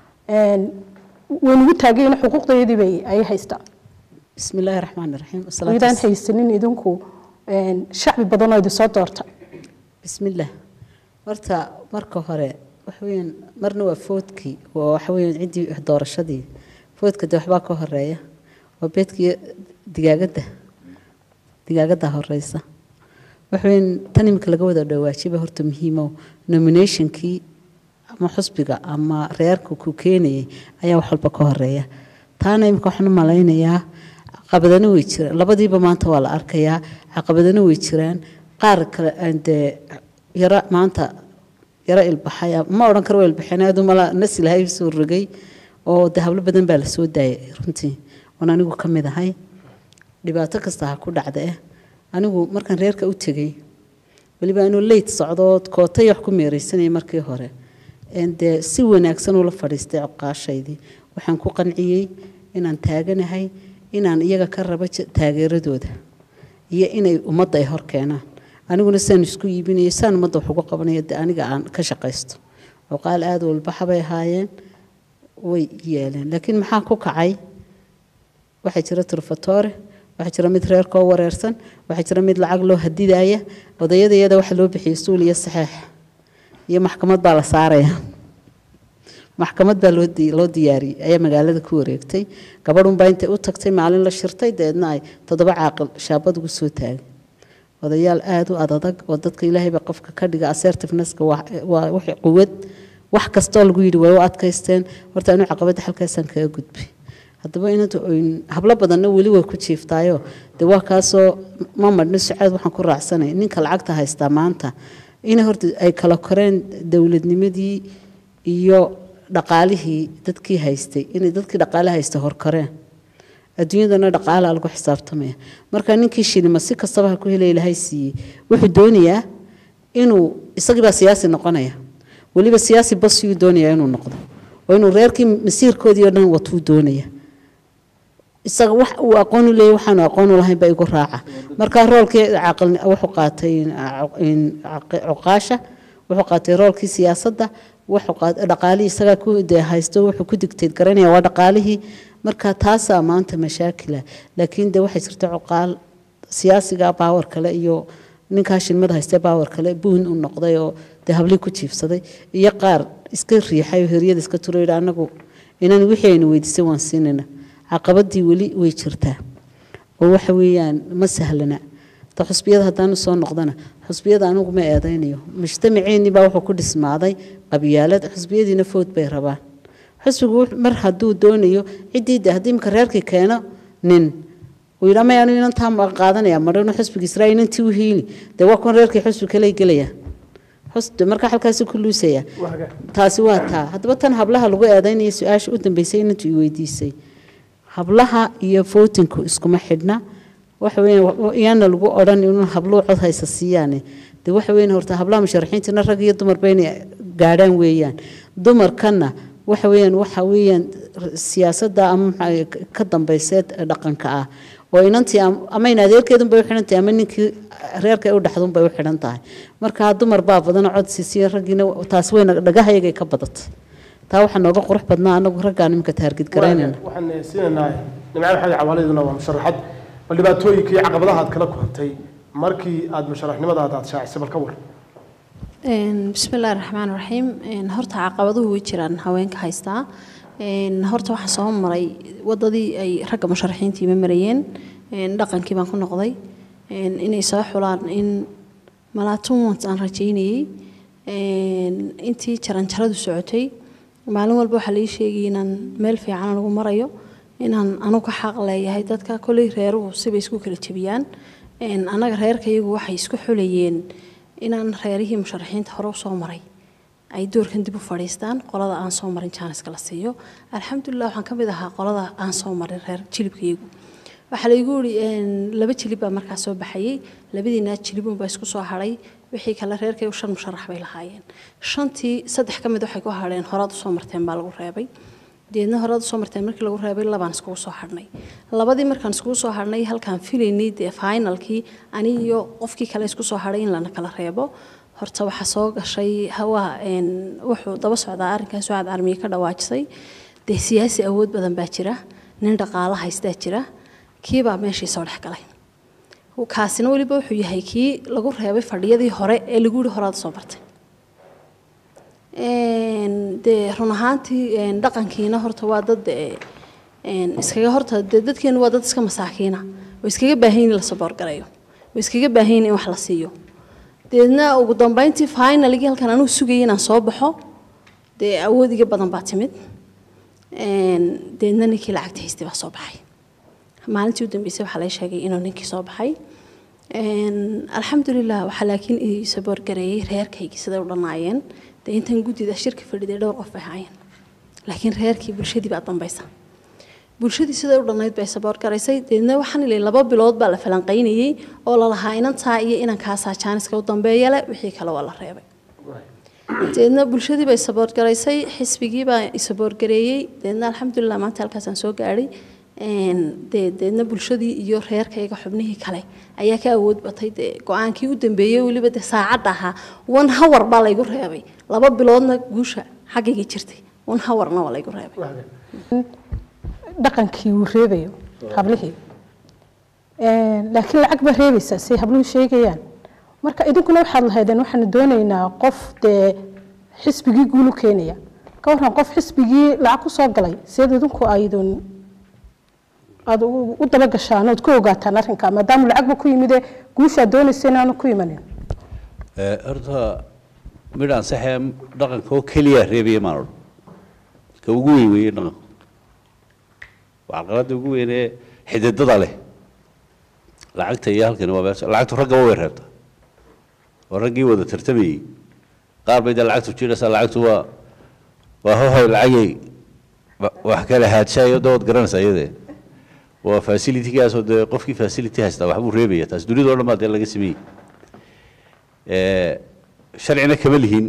waynugu taagayna xuquuqdeedii bay ay haystaan بسم الله الرحمن الرحيم والصلاة aydaan والسلام haysanin idinku shacbi badan oo idinsoo doorta بسم الله horta marka hore waxa weeyaan marna waa foodkii waa waxa weeyaan ciddii doorashadii foodka de waxbaa ka horeeya waa beedkii digaagadda digaagadda horeysa waxa weeyaan tan imika laga wada dhawaajiba horta muhiimo nominationkii ama xusbiga ama reerka ku keenayay ayaa wax walba ka horeeya taana imika waxaan u malaynayaa caqabadana way jiraan labadiiba maanta waa la arkayaa caqabadana way jiraan qaar kale aan dee yara maanta yara ilbaxay ma odhan karo waa ilbaxeen aad umala nas ilahay soo rogay oo de hablo badan baa la soo daayay runtii oon anigu ka mid ahay dhibaato kasta ha ku dhacda eh anigu markaan reerka u tegey weliba anuu leyt socdo kootay wax ku meereysanayay markii hore een dee si wanaagsan ula fadhiistay coqaashaydii waxaan ku qanciyey inaan taaganahay inaan iyaga ka rabo je- taageeradooda iyo inay ummadda ay hor keenaan aniguna saan isku iibinayo saan ummadda wax uga qabanaya dee aniga aan ka shaqaysto cuqaal aada walbaxa bay ahaayeen way yeeleen laakiin maxaa ku kacay waxaa jira turfatoore waxaa jira mid reerkoo wareersan waxaa jira mid lacag loo hadidaya odayada iyada waxa loo bixiyey suul iyo saxeex iyo maxkamad baa la saaraya maxkamad baa loo di- loo diyaariyey ayaa magaalada ku wareegtay gabadhunbaa intay u tagtay maalin la shirtay deedna ay toddoba caaqil shaabad ugu soo taagay odayaal aada u adadag oo dadka ilaahayba qofka ka dhiga assertivenesska waa waa wixii quwad wax kastoo lagu yidhi way u adkaysteen horta anu caqabadda halkaasaan kaga gudbay haddaba inanta oyn- hablo badanna weli way ku jiiftaayo dee waa kaasoo ma madhno sucaad waxaan ku raacsanay ninka lacagta haystaa maanta in horta ay kala koreen dowladnimadii iyo dhaqaalihii dadkii haystay inay dadkii dhaqaale haysta horkoreen adduunyadana dhaqaalaa lagu xisaabtamaya marka ninkii shilima si kastaba ha ku helay ilaahay siiyey wuxuu doonayaa inuu isagiibaa siyaasi noqonaya weliba siyaasi basiyuu doonayaa inuu noqdo oo inuu reerkii masiirkoodii oo dhan watuu doonaya isaga wax uu aqoon u leeyahy waxaanu aqoon u lahayn baa igu raaca marka roolkii caaqil wuxuu qaatay in caqi- cuqaasha wuxuu qaatay roolkii siyaasadda wuxuu qaatay dhaqaalihii isagaa ku dee haysto wuxuu ku digteed garanaya waa dhaqaalihii marka taasaa maanta mashaakila laakiin dee waxay jirta cuqaal siyaasiga baawar kale iyo ninkaa shilmada haystee baawar kale buun u noqday oo dee hablii ku jiifsaday iyo qaar iska riixay oo heryada iska turo yidhi anagu inaan wixii aynu weydiisay waan siinayna caqabadii weli way jirtaa oo waxa weeyaan ma sahlana ta xusbiyada haddaanu soo noqdana xusbiyada anigu ma eedaynayo mujtamaceennii baa wuxuu ku dhismaaday qabyaalad xusbiyadiina food bay rabaan xusbigu wux- mar hadduu doonayo ciddii de haddii imika reerkii keeno nin uu yidhaa maya anigu inantaa ma qaadanaya madhano xusbiga israa'iil inantii u hiili dee waa kuwan reerkii xusbi kale gelayaan hoste marka halkaasi ku luusaya waa hagaag taasi waa taa haddaba tan hablaha lagu eedaynaya su-aasha u dambeysay inantu i weydiisay hablaha iyo vootinku iskuma xidhna waxa weeyaan iyaana lagu odhan inuu habluhu cod haysa siiyaane de waxa weeyaan horta hablaha musharaxiintina rag iyo dumarba inay gaadhaan weeyaan dumarkana waxa weeyaan waxa weeyaan siyaasadda ama maxaa ka dambayseed ee dhaqanka ah oo inantii am- ama in adeerkeedun bay u xidhan tahay ama ninkii reerka ay u dhexdun bay u xidhan tahay marka dumar baa badan cod siisiya raggiina taas weyna dhagahayagay ka badatay taa waxaa nooga qurux badnaa anagu raggaan iminka taargid garaynayna waxaan siinaynaa nimco maxamed cawaaladuna waa musharaxad bal dhibaatooyinka iyo caqabadaha aad kala kulantay markii aad musharaxnimadaada aad shaacisay bal ka war Een, bismillaahi raxmaan raxiim Een, horta caqabaduhu way jiraan haweenka haystaa Een, horta waxaan soo maray wadadii ay ragga musharaxiintii ma marayeen Een, dhaqankii baan ku noqday Een, inay soo xulaan in malaatuumans aan rajaynayey Een, intii jaranjaradu socotay maalin walba waxaa lai sheegay inaan meel fiican lagu marayo inaan anugu ka xaq leeyahay dadka kolley reeruhu sibay isku kala jebiyaan Een, annaga reerkayagu waxay isku xulayeen inaan reerihii musharaxiinta hore usoo maray ay doorkan dib u fadhiistaan qolada aan soo marin jaaniska la siiyo alxamdulilah waxaan ka mid ahaa qolada aan soo marin reer jilibkayagu waxaa laygu yidhi laba jilib baa markaa soo baxayey labadiina jilibun baa isku soo hadhay wixii kale reerkaygu shan musharax bay lahaayeen shantii saddex ka mid waxay ku hadheen horaad usoo marteen baa lagu reebay deedna horaad usoo marteen markii lagu reebay labaan iskugu soo hadhnay labadii markaan iskugu soo hadhnay halkaan filaynay dee finalkii ani iyo qofkii kale isku soo hadhay in lana kala reebo horta waxaa soo gashay hawaa wuxuu daba socdaa arrinkaas sucaad armiye ka dhawaajisay dee siyaasi awood badan baa jira nin dhaqaalo haystaa jira kiibaa meeshii soo dhex galay kaasina weliba wuxuu yahay kii lagu reebay fadhiyadii hore ee lagu yihi horaad soo bartay dee run ahaantii dhaqankiina horta waa dad iskaga horta dee dadkeenu waa dad iska masaakiina oo iskaga baahan in la saboorgarayo oo iskaga baahan in wax la siiyo deedna ugu dambeyntii finaligii halkan anugu sugayay inaan soo baxo dee awood iga badan baa timid deedna ninkii lacagta haystay baa soo baxay maalintii u dambeysay waxaa laga sheegay inuu ninkii soo baxay alxamdulilah waxaa laakiin ii saboorgareeyey reerkaygii siday u dhanaayeen dee intan guddida shirka fadhiday dhowr qof bay ahaayeen laakiin reerkii bulshadii baa dambaysa bulshadii siday u dhannayd bay saboorgaraysay deedna waxaan ilay laba bilood baa la falanqaynayey oo lalahaa inantaa iyo inankaasaa jaaniska u dambeeya leh wixii kale waa la reebay deedna bulshadii bay saboorgaraysay xisbigii baa isaboorgareeyey deedna alxamdulilah maanta halkaasaan soo gaadhay dee deedna bulshadii iyo reerkayga xubnihii kale ayaa ka awood batay dee go-aankii u dambeeyey weliba dee saacadda ahaa one hawar baa laygu reebay laba biloodna guusha xaggayga jirtay one hawarna waa laygu reebay dhaqankii wuu reebayo hablihii laakiin lacag baa reebaysaa say habluhu sheegayaan marka idinkuna waxaad lahaydeen waxaanu doonaynaa qof dee xisbigii guulu keenaya ka warran qof xisbigii lacag ku soo galay seed idinku aydun aada u daba gashaan ood ku ogaataan arrinka maadaama lacagba ku yimide guushaad doonaysa inaanu ku imanin horta midh ansaxee dhaqanka oo keliya reebaya maan odhan ka ugu weyn weeye dhaqanku waa caqaladda ugu weynee xididada leh lacagta iyo halkani waa meesha lacagtu raggaba way reebtaa oo raggii wada tartamayey qaar bay dee lacagtu jiraysaa lacagtu waa waa hohoy lacagay wax kale haadshayo dawad garanaysaa iyadee waa facilitygaasoo dee qofkii facility haystaa waxbuu reebaya taas dunida o dhan baa dee laga sameeyey sharcina kama lihin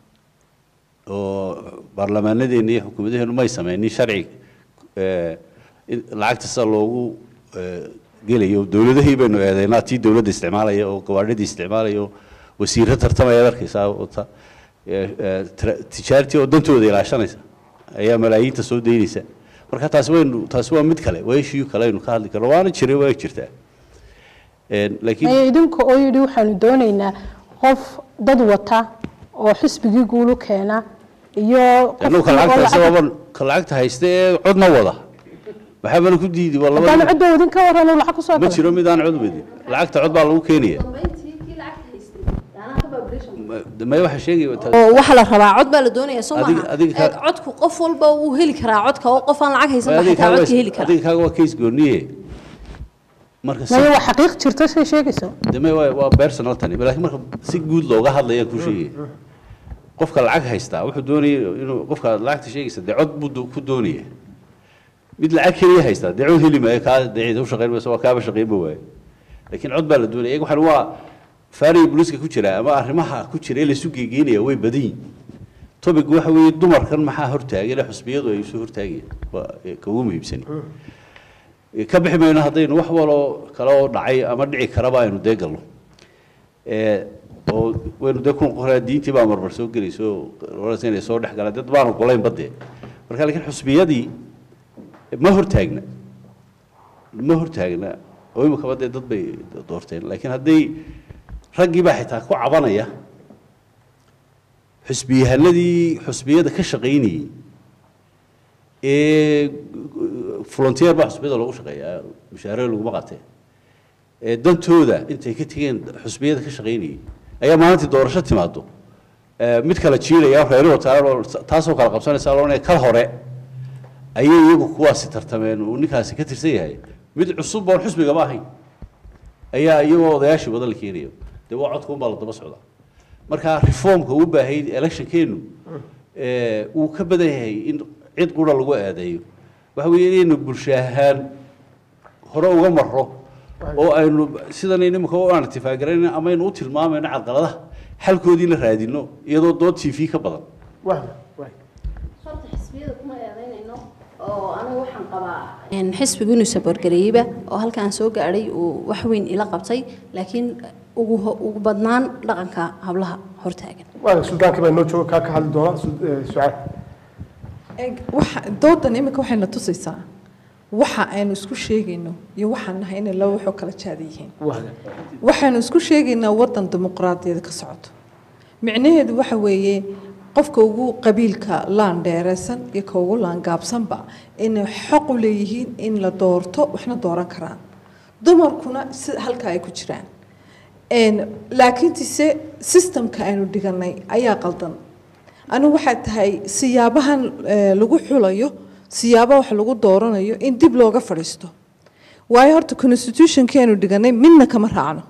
oo baarlamaanadeena iyo xukuumadaheennu may sameynin sharci lacagta sida loogu gelayo dowladahii baynu eedeynaa tii dowladda isticmaalaya oo gawaadhidii isticmaalaya oo wasiirro tartamaya arkaysaa wata tijaartii oo dantooda ilaashanaysa ayaa malaayiinta soo daynaysa marka taasi waynu taasi waa mid kale waa ishiyu kale aynu ka hadli karno waana jiray waa jirtaa laakiin maya idinka oo yidhi waxaanu doonaynaa qof dad wata oo xisbigii guulu keena iyo anuu ka lacagta haysta waaban ka lacagta haysta ee codna wada maxaa bana ku diidi waa haddaanu laba codba wadin ka waran uu lacag ku soo ma galay jiro mid aan cod wadin lacagta cod baa lagu keenaya maya waxaa sheegaya taas- oo waxaa la rabaa cod baa la doonayaa soo Adiga- maaha adiga ka- Ee, codku qof walba wuu heli karaa codka oo qof aan lacag haysan baa adiga xitaa kaaga codka heli waa- kara adiga kaaga waa case gooniye marka si- maya waa xaqiiq jirta say sheegayso deme waa waa personal tani laakiin marka si guud looga hadlayaan ku sheegaya qofka lacag haystaa wuxuu doonaya inuu qofka lacagta sheegaysa dee cod buu do- ku doonaya mid lacag keliya haystaa dee cod heli maayo kaa dee cid u shaqayn mayso waa kaaba shaqaynba waayo laakiin cod baa la doonaya iyaga waxaan waa faariga booliiska ku jira ama arrimaha ku jira ee laysu geegeynaya way badan yihin topic waxa weeye dumarkan maxaa hortaagay ile xusbiyadu ay isu hortaagayaan waa ee ka ugu muhiimsani ka bixi mayno haddaynu wax waloo kale oo dhacay ama dhici karaba aynu dee galno ee oo waynu dee ku qoraa diintii baa marmar soo gelayso waraysa inay soo dhex galaan dad baanu golayn badee marka laakiin xusbiyadii ma hortaagna ma hortaagna oo imikaba dee dad bay doorteen laakiin hadday raggii baa xitaa ku cabanaya xusbiyahanadii xusbiyada ka shaqaynayey ee volunteer baa xusbiyada loogu shaqeeyaa mushaare laguma qatee ee dantooda intay ka tegeen xusbiyada ka shaqaynayey ayaa maalintii doorasho timaado ee mid kala jiilaya reeruhu taalo taasoo kala qabsanaysa loonaya kal hore ayay iyagu kuwaasi tartameen uu ninkaasi ka tirsan yahay mid cusub oon xusbigaba ahayn ayaa iyagoo odayaashii wada la keenayo dee waa codka unbaa la daba socdaa marka reformka uu baahay electionkeenu ee uu ka badan yahay in cid qura lagu eedeeyo waxa weeye inaynu bulsho ahaan hore uga marro oo aynu sidan imika u aan itifaaqgarayna ama aynu u tilmaamayno caqaladaha xalkoodii la raadino iyadoo dood t v ka badan wahba waay horta xisbiyada kuma eedaynayno oo anigu waxaan qabaa xisbigu inuu saboorgareeyeyba oo halkaan soo gaadhay uu wax weyn ila qabtay laakiin ugu ho- ugu badnaan dhaqanka hablaha hortaagan waay suldaankii baa inoo jooga kaa ka hadli doona Su- eh, sucaad Eg, waxa doodan imika waxayna tusaysaa waxa aynu isku sheegayno iyo waxaan nahay inay laba waxoo kala jaada yihiin wahga waxaynu isku sheegaynaa wadan dimuqraadiyada ka socoto micnaheedu waxa weeye qofka ugu qabiilka laan dheereysan iyo ka ugu laan gaabsanba inay xaq u leeyihiin in la doorto waxna dooran karaan dumarkuna si halka ay ku jiraan Een, laakiintiise systemka aynu dhiganay ayaa qaldan anigu waxay tahay siyaabahan eh, lagu xulayo siyaaba wax lagu dooranayo in dib looga fadhiisto waayo horta constitutionkii aynu dhiganay midna kama raacno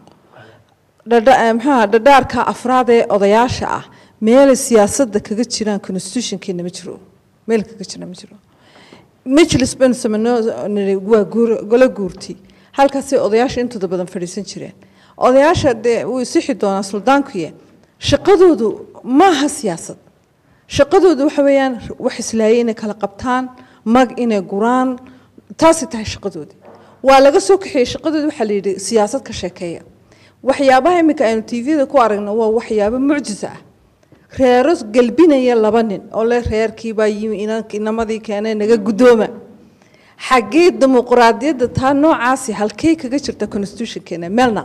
dhadha- eh, maxaa dhadhaarka afraad ee odayaasha ah meelay siyaasadda kaga jiraan constitutionkeena ma jiro meel kaga jira ma jiro majlis baynu sameynoo nidhi waa guur golo guurti halkaasay odayaasha intooda badan fadhiisan jireen odayaasha dee wuu isixi doonaa suldaankuye shaqadoodu maaha siyaasad shaqadoodu waxa weeyaan wax islaayay inay kala qabtaan mag inay guraan taasay tahay shaqadoodii waa laga soo kaxeeyey shaqadooda waxaa la yidhi siyaasad ka sheekeeya waxyaabaha iminka aynu tvda ku aragno waa waxyaabo mucjisa ah reero gelbinaya laba nin oo le reerkiibaa yimi inan- inamadii keenay naga guddooma xaggee dimuqraadiyadda taa noocaasi halkey kaga jirta constitutionkeena meelna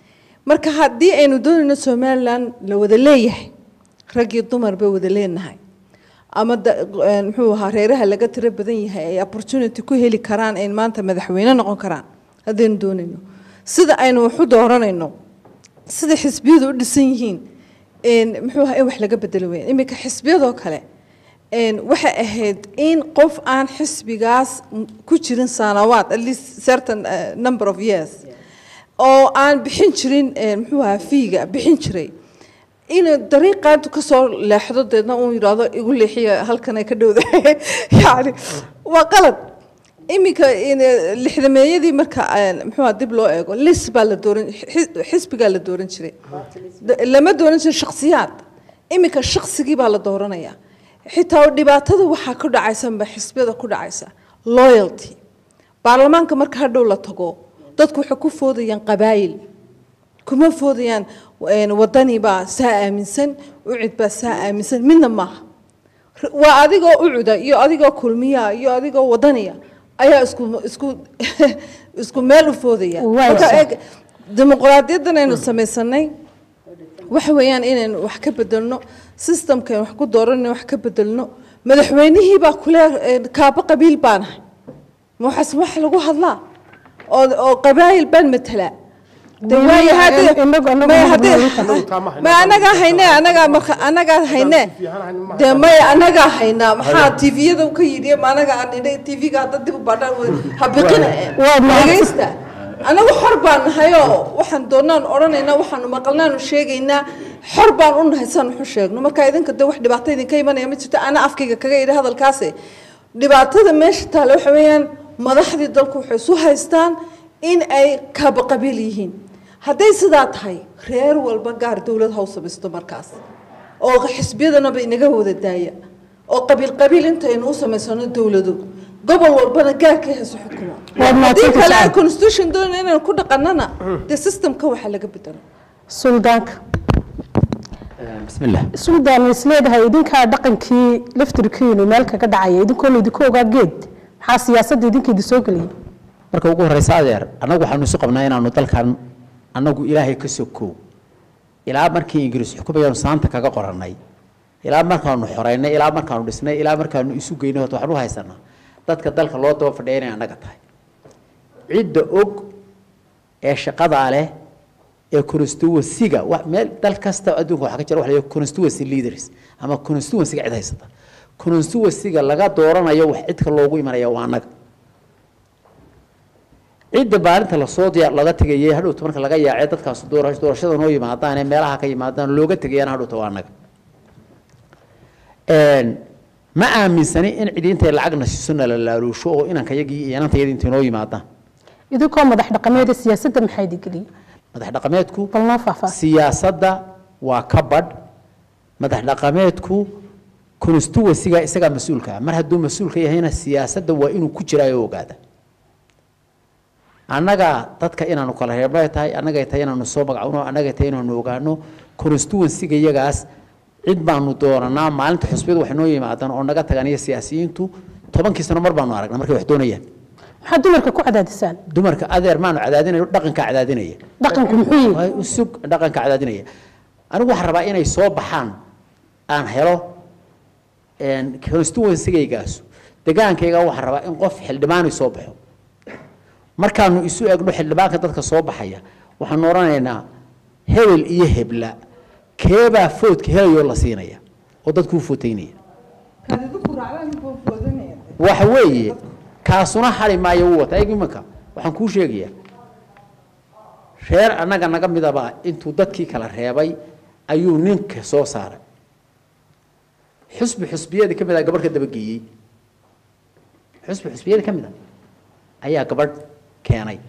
marka haddii aynu doonayno somalilan la wada leeyahay rag iyo dumar bay wada leenahay ama da- een, muxuu ahaa reeraha laga tiro badan yahay ay opportunity ku heli karaan ay maanta madaxweyne noqon karaan haddaynu doonayno sida aynu wax u dooranayno sida xisbiyadu u dhisan yihiin een, muxuu ahaa in wax laga bedelo weyn iminka xisbiyadoo kale een, waxay ahayd in qof aan xisbigaas m- ku jirin sanawaad at least certain uh, number of years oo aan bixin jirin een, muxuu ahaa fiiga bixin jiray inuu dariiqaadu ka soo leexdo deedna uu yidhaahdo igu leexiya halkan ay ka dhowdahay yani waa qalad iminka in lixdameeyadii marka een, muxuu ahaa dib loo eego lis baa la dooran xis- xisbigaa la dooran jiray Da- lama dooran jirin shakhsiyaad iminka shaqsigii baa la dooranaya xitaa dhibaatada waxaa ku dhacaysanba xisbiyada ku dhacaysa loyalty baarlamaanka marka hadhow la tago dadku waxay ku foodayaan qabaayil kuma foodayaan een, wadani baa saa aaminsan ucid baa saa aaminsan midna maaha R- waa adigoo ucuda iyo adigoo kulmiya iyo adigoo wadaniya ayaa isku isku isku meel u foodaya Waa marka sax. eeg dimuqraadiyaddan aynu samaysanay waxa weeyaan inaynu wax ka bedelno systemka aynu wax ku dooranayno wax ka bedelno madaxweynihii baa kule een, kaaba qabiil baanahay ma waxaas wax lagu hadlaa oo oo qabaayil baan matalaa de Weli, waayo haddii- inagu- inagu maya ma haddii- hadlaa Inagu taa ma hayno. ma anagaa hayne anagaa marka anagaa hayne de maya anagaa haynaa maxaa tviyada ka yidhi ma anaga aan idhay tv-ga hadda dib u baadhaan habiqina Waa mahadsan- dhegaysta anagu xor baan nahay oo waxaan doonaan odhanaynaa waxaanu maqalnaanu sheegaynaa xor baan u nahay saan waxu sheegno marka idinka de wax dhibaato idinka imanaya ma jirto ana afkayga kaga idhi hadalkaasi dhibaatada meesha taale waxa weeyaan madaxdii dalku waxay isu haystaan in ay kaba qabiil yihiin hadday sidaa tahay reer walba gaar dowlad ha u samaysto markaas oo xisbiyadanaba inaga wada daaya oo qabiil qabiil intaynu u samaysano dowlado gobol walbana gaarkay hayso xukumo Waad haddii mahadsantahay. kale ay constitution doonayna inaynu ku dhaqanana dee systemka waxaa laga bedelo suldaanka بسم الله suldaan is leedahay idinkaa dhaqankii laftirkiinu meel kaga dhacaya idinkoo laydinku ogaa geed maxaa siyaasadda idinka idin soo geliyay marka ugu horeysa adeer annagu waxaanu isu qabnaa inaanu dalkan annagu ilaahay ka sokow ilaa markii ingiriis xukumayaanu saanta kaga qorannay ilaa markaanu xoreynay ilaa markaanu dhisnay ilaa markaanu isu geynay horta waxaan u haysanaa dadka dalka loo daba fadhiya inay annaga tahay cidda og ee shaqadaa leh ee constituency-ga wa- meel dal kasta adduunka waxaa ka jira waxa la yidhaha constituency leaders ama constituency-ga cid haysata constituency-ga laga dooranayo wax cidka loogu imanaya waa annaga cidda maalinta lasoo diyaar laga tegayay hadhowta marka laga yaacay dadkaas doora- doorashada noo yimaadaan ee meelaha ka yimaadaan looga tegayaan hadhowta waa annaga Een, ma aaminsani in cidi intay lacagna siiso nala laaluusho oo inanka yagii iyo inantayadii intay noo yimaadaan idinkoo madax dhaqameeda siyaasadda maxaa idin geliyay madax dhaqameedku bal noo faahfaah siyaasadda waa ka badh madax dhaqameedku constituency-ga isagaa mas-uulka ah mar hadduu mas-uulka yahayna siyaasadda waa inuu ku jiraa oo ogaada annaga dadka inaanu kala reebnay tahay annagay tahay inaanu soo magacowno annagay tahay inaanu ogaano constituency-ga iyagaas cid baanu dooranaa maalinta xusbiyadu waxay noo yimaadaan oo naga tagaan iyo siyaasiyiintu tobankii sano mar baanu aragnaa markay wax doonayaan maxaa dumarka ku cadaadisaan dumarka adeer maanu cadaadinayo dhaqankaa cadaadinaya dhaqanku muxuu yihi Way u sug dhaqanka cadaadinaya anigu waxaan rabaa inay soo baxaan aan helo constituency-gaygaasu degaankayga waxaan rabaa in qof xildhibaani soo baxo markaanu isu egno xildhibaanka dadka soo baxaya waxaanu odhanaynaa hebel iyo hebla keebaa foodka helayoo la siinaya oo dadkuu footaynaya waxa weeye kaasuna xali maayo wuu wata eg imanka waxaan kuu sheegayaa reer annaga naga midaba intuu dadkii kala reebay ayuu ninka soo saaray xusbi xusbiyadii ka mid a gabadh ka dabageeyey xusbi xusbiyadii ka mid a ayaa gabadh keenay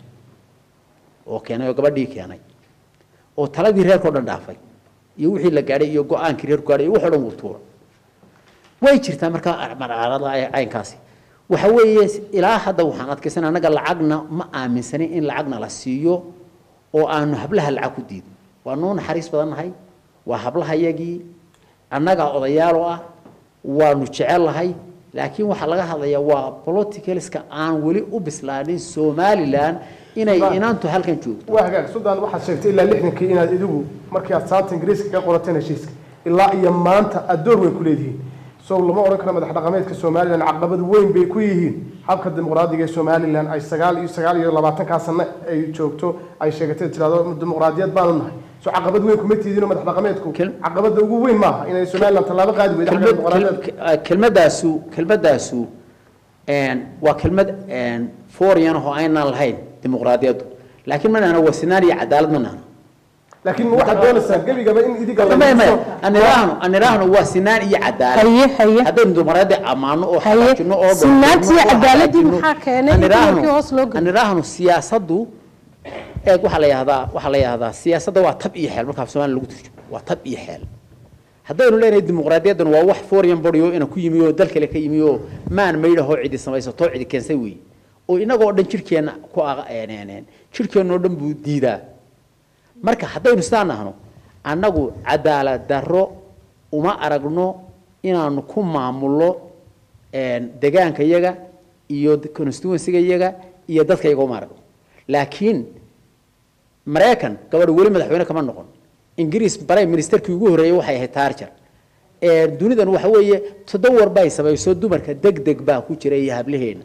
oo keenay oo gabadhii keenay oo taladii reerkao dhan dhaafay iyo wixii la gaadhay iyo go-aankii reerku gaadhay iyo waxoo dhan wuu tuura way jirtaa markaa marcarada caynkaasi waxa weeye ilaa hadda waxaan adkaysan annaga lacagna ma aaminsanin in lacagna la siiyo oo aanu hablaha lacag ku diidin waa noo naxariis badan nahay waa hablahayagii annagaa odayaaloo ah waanu jecellahay laakiin waxaa laga hadlayaa waa politicalska aan weli u bislaanin somalilan inay inantu halkan joogto waa hagaag suldaan waxaad sheegtay ilaa lixdankii inaad idigu markii aad saanta ingiriiska ka qorateen heshiiska ilaa iyo maanta aad door weyn ku leedihiin so lama odhan karo madax dhaqameedka somalilan caqabad weyn bay ku yihiin habka dimuqraadiga ee somalilan ay sagaal iyo sagaal iyo labaatankaa sano ay joogto ay sheegatay tirahdo dimuqraadiyad baanu nahay so caqabad weyn kuma tiidinoo madax dhaqameedku Kel- caqabada ugu weyn maaha inay somalilan tallaabo qaadi weydo xagga dimuqraadiyaedka kelmadaasu kelmadaasu waa kelmad foreign oo aynaan lahayn dimuqraadiyaddu laakiin ma nahno waa sinaan iyo cadaalad ma nahno laakiin waxaad doonaysaa gebigaba in idiga maya maya anirahno anirahno waa sinaan iyo cadaalad haye haye haddaynu dimuqraadi ammaano oo Haye, xaqiijino oo sinaantii dhowrno oo cadaaladii hagaajino, maxaa keenay in anirahno- dumarkii hoos loo geliyo? anirahno siyaasaddu eeg waxaa la yahdaa waxaa la yahdaa siyaasadda waa tab iyo xeel markaa soomaaliya lagu turjumo waa tab iyo xeel haddaynu leenahay dimuqraadiyaddan waa wax foreign body oo ina ku yimi oo dal kale ka yimi oo maan maydhahoo cidi samaysato cidi keensay weeye oo inagoo dhan jirkeenna ku aq- een- een- een, jirkeennoo dhan buu diidaa marka haddaynu sidaa nahno annagu cadaalad darro uma aragno inaanu ku maamulno een, degaanka yaga iyo constituencyga yaga iyo dadka yaga uma aragno laakiin maraykan gabadh weli madaxweyne kama noqon ingiriis prime ministerkii ugu horreeyey waxay ahayd taarjar dunidan waxa weeye toddobawar bay samayso dumarka deg deg baa ku jira iyo hablaheena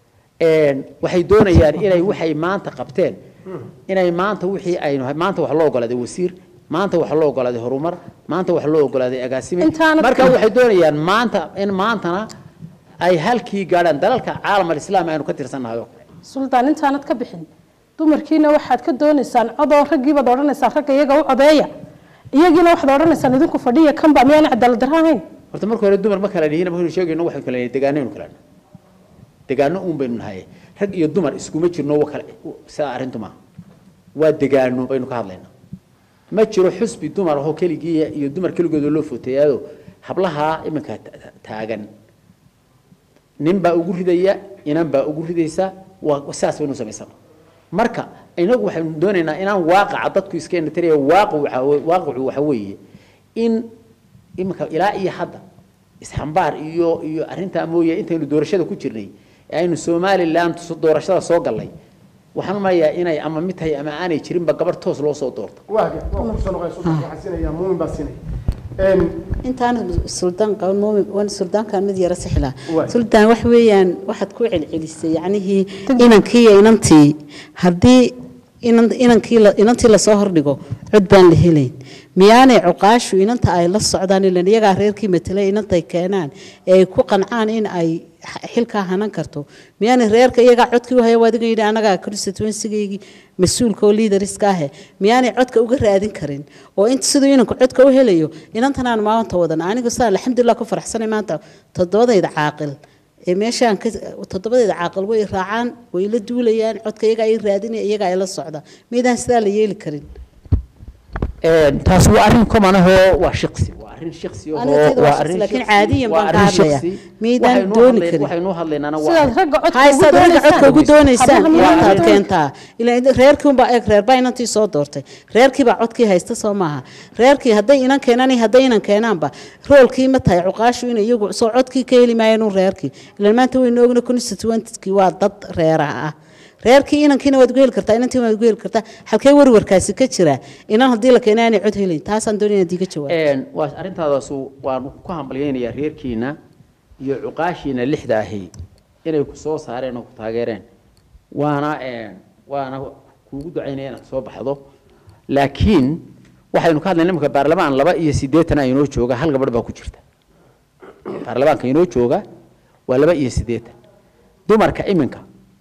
waxay doonayaan inay waxay maanta qabteen inay maanta wixii aynu maanta wax loo ogolaaday wasiir maanta wax loo ogolaaday horumar maanta wax loo ogolaaday agaasime Intaanad marka ka- waxay doonayaan maanta in maantana ay halkii gaadhaan dalalka caalam alislaam aynu ka tirsannahay oo kale suldaan intaanad ka bixin dumarkiina waxaad ka doonaysaan codoo raggiibaad odhanaysaan ragga iyaga u codeeya iyagiina waxaad odhanaysaan idinku fadhiya kanba miyaan cadaalad darro ahayn horta marka hore dumar ma kala dhihin markaynu sheegayno waxaynu kala nihin degaanaynu kala nahay degaano uun baynu nahay rag iyo dumar iskuma jirno wa kale sidaa arrintu maaha waa degaano baynu ka hadlaynaa ma jiro xusbi dumar ahoo keligii iyo dumar keligooda loo footeeyaado hablaha iminka ta- ta- taagan nin baa ugu ridaya inan baa ugu ridaysa waa sidaas baynu samaysana marka inagu waxaynu doonaynaa inaan waaqaca dadku iska indhatiraya waaqu waxa we- waaqicu waxa weeye in iminka ilaa iyo hadda isxambaar iyo iyo arrintaa mooye intaynu doorashada ku jirnay ee aynu somaliland so- doorashada soo gallay waxaan umalayaa inay ama mid tahay ama aanay jirinba gabarh toos loo soo doorto waaga waa kusoo noqonaya sultan waxaan siinayaa muumin baa siinaya Een, intaan suldaan qaban muumin waan suldaankan mid yara sixla Waay. suldaan wax weeyaan waxaad ku celcelisay yacnihii inankii iyo inantii haddii inan inankii la- inantii lasoo hordhigo cod baan la helayn miyaanay cuqaashu inanta ay la socdaan ilan iyagaa reerkii matelay inantay keenaan ee ay ku qancaan in ay x- xilkaa hanan karto miyaanay reerka iyagaa codkii u haya waa adiga yidhi anagaa constituencygaygii mas-uulka oo liidariska ahe miyaanay codka uga raadin karin oo inta siduu inanku codka u helayo inantan aan maanta wadan anigu saa alxamdulilah ku faraxsanay maanta toddobadayda caaqil ee meeshaan ka toddobadayda caaqil way raacaan way la duulayaan codka iyagaa ay raadinaya iyagaa ay la socda miydaan sidaa la yeeli karin taas waa arrin common ahoo waa shaqsi waa arrin shaqsi Aniga tayada waa shaqsi, laakiin caadiyan baan ka hadlaya. Miydaan dooni karin. waxaynu hadlaynaana sidaad ragga codka ugu haysaad ragga codka ugu doonaysaan doonaysaan Hablaha miyaa inantaad dooni- keentaa ilaa reerkii unbaa eeg reer baa inantii soo doortay reerkii baa codkii haysta soo maaha reerkii hadday inan keenaan iyo hadday inan keenaanba roolkii ma tahay cuqaashu inay iyagu soo codkii ka heli maayeen un reerkii ilaan maanta waynu ogna constituentkii waa dad reeraha ah reerkii inankiina waad ugu heli kartaa inantiina waad ugu heli kartaa halkee warwarkaasi ka jira inan haddii la keena aanay cod helayn taasaan doonaya inaad iiga jawaab waa arrintaadaasu waanu ku hambalyaynayaa reerkiina iyo cuqaashiina lixda ahi inay ku soo saareen oo ku taageereen waana waana kuugu ducaynaya inaad soo baxdo laakiin waxaynu ka hadlayna imika baarlamaan laba iyo siddeetan a inoo jooga hal gabadh baa ku jirta baarlamaanka inoo jooga waa laba iyo siddeetan dumarka iminka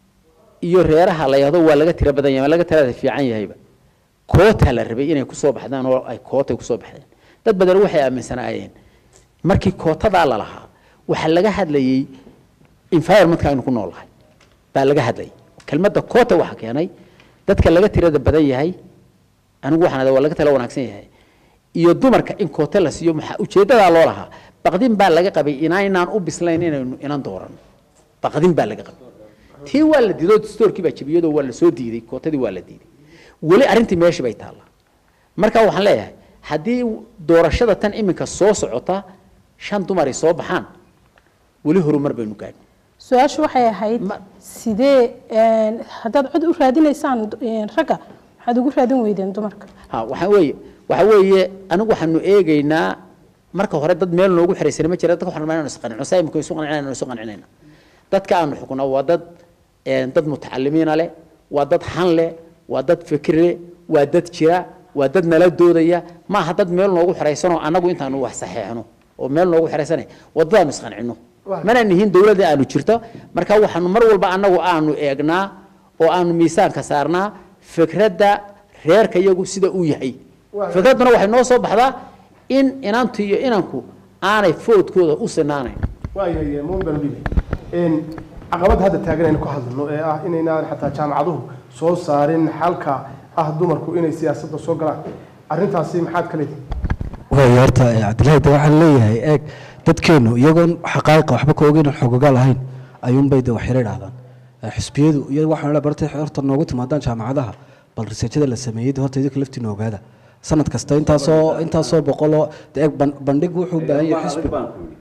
iyo reeraha la yahdo waa laga tiro badan yahay waa laga tirada fiican yahayba koota la rabay inay kusoo baxdaan oo ay kootay kusoo baxdeen dad badan waxay aaminsanaayeen markii kootadaa la lahaa waxaa laga hadlayey environmentka aynu ku noolahay baa laga hadlayay kelmadda koota waxa keenay dadka laga tirada badan yahay anigu waxaan adaa waa laga tala wanaagsan yahay iyo dumarka in koota la siiyo maxaa ujeeddadaa loo lahaa baqdin baa laga qabay inaynaan u bislayn inaynu inan dooran baqdin baa laga qabay tii waa la diido stoorkii baa jebiyadoo waa la soo diiday kootadii waa la diiday weli arrintii meeshii bay taallaa marka waxaan leeyahay haddii doorashada tan iminka soo socota shan dumaray soo baxaan weli horumar baynu gaadhin su-aashu waxay ahayd Ma- sidee een, haddaad cod u raadinaysaan een, ragga maxaad ugu raadin weydeen dumarka ha waxaa weeye waxaa weeye anigu waxaanu eegaynaa marka hore dad meel noogu xiraysana ma jira dadka waxaan rabnaa inaan isqancino saa imika isu qancinayna isu qancinayna dadka aanu xukunaa waa dad een, dad mutacalimiina leh waa dad han leh waa dad fikir leh waa dad jira waa dad nala doodaya ma aha dad meel noogu xiraysanoo annagu intaanu wax saxeexno oo meel noogu xiraysanay wadadaanu isqancino mana nihin dowladda aanu jirto marka waxaanu mar walba annagu aanu eegnaa oo aanu miisaanka saarnaa fikradda reerka iyagu sida uu yahay fikradduna waxay noo soo baxdaa in inantu iyo inanku aanay foodkooda u sinaanayn waayahay muumin baan u dhibay Een, caqabadda hadda taagan aynu ka hadlano ee ah inaynaan xataa jaamacaduhu soo saarin xalka ah dumarku inay siyaasadda soo galaan arrintaasi maxaad ka leedihi waay horta eh, cabdilaahi de waxaan leeyahay eeg dadkeennu iyagoon xaqaa'iqa waxba ka ogeyn xogogaal ahayn ayuunbay de waxyaro idhahdaan Eh, xisbiyadu iyo waxaan la bartay horta noogu timaadaan jaamacadaha bal riseejada la sameeyey de horta idinka laftiina ogaada sanad kasta intaasoo intaasoo boqoloo de eeg ban- bandhig wuxuu u baahan yahay xisbi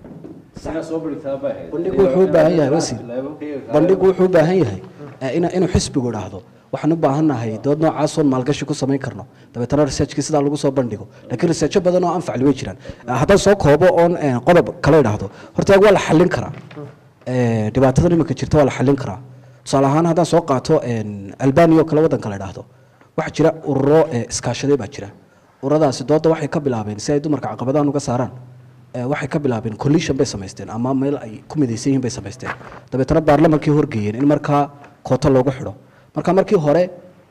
bandhigu wuxuu u baahan yahay wasiir bandhigu wuxuu u baahan yahay eh, ina- inuu xisbigu idhaahdo waxaan u baahannahay dood noocaasoon maalgashi ku samayn karno dabeetana researchkii sidaa lagu soo bandhigo laakiin researcho badan oo anfacli way jiraan Eh, haddaan soo koobo oon eh, qodob kale idhaahdo horta eeg waa la xallin karaa Eh, dhibaatadan iminka jirta waa la xallin karaa tusaale ahaan haddaan soo qaato en, albania oo kale waddanka la idhaahdo waxaa jira ururo eh, iskaashaday baa jira ururadaasi dooda waxay ka bilaabeen si ay dumarka caqabadahan uga saaraan Eh, waxay ka bilaabeen coalition bay samaysteen ama meel ay ku midaysan yihiin bay samaysteen dabeetana baarlamankii horgeeyeen in markaa koota loogu xidho marka markii hore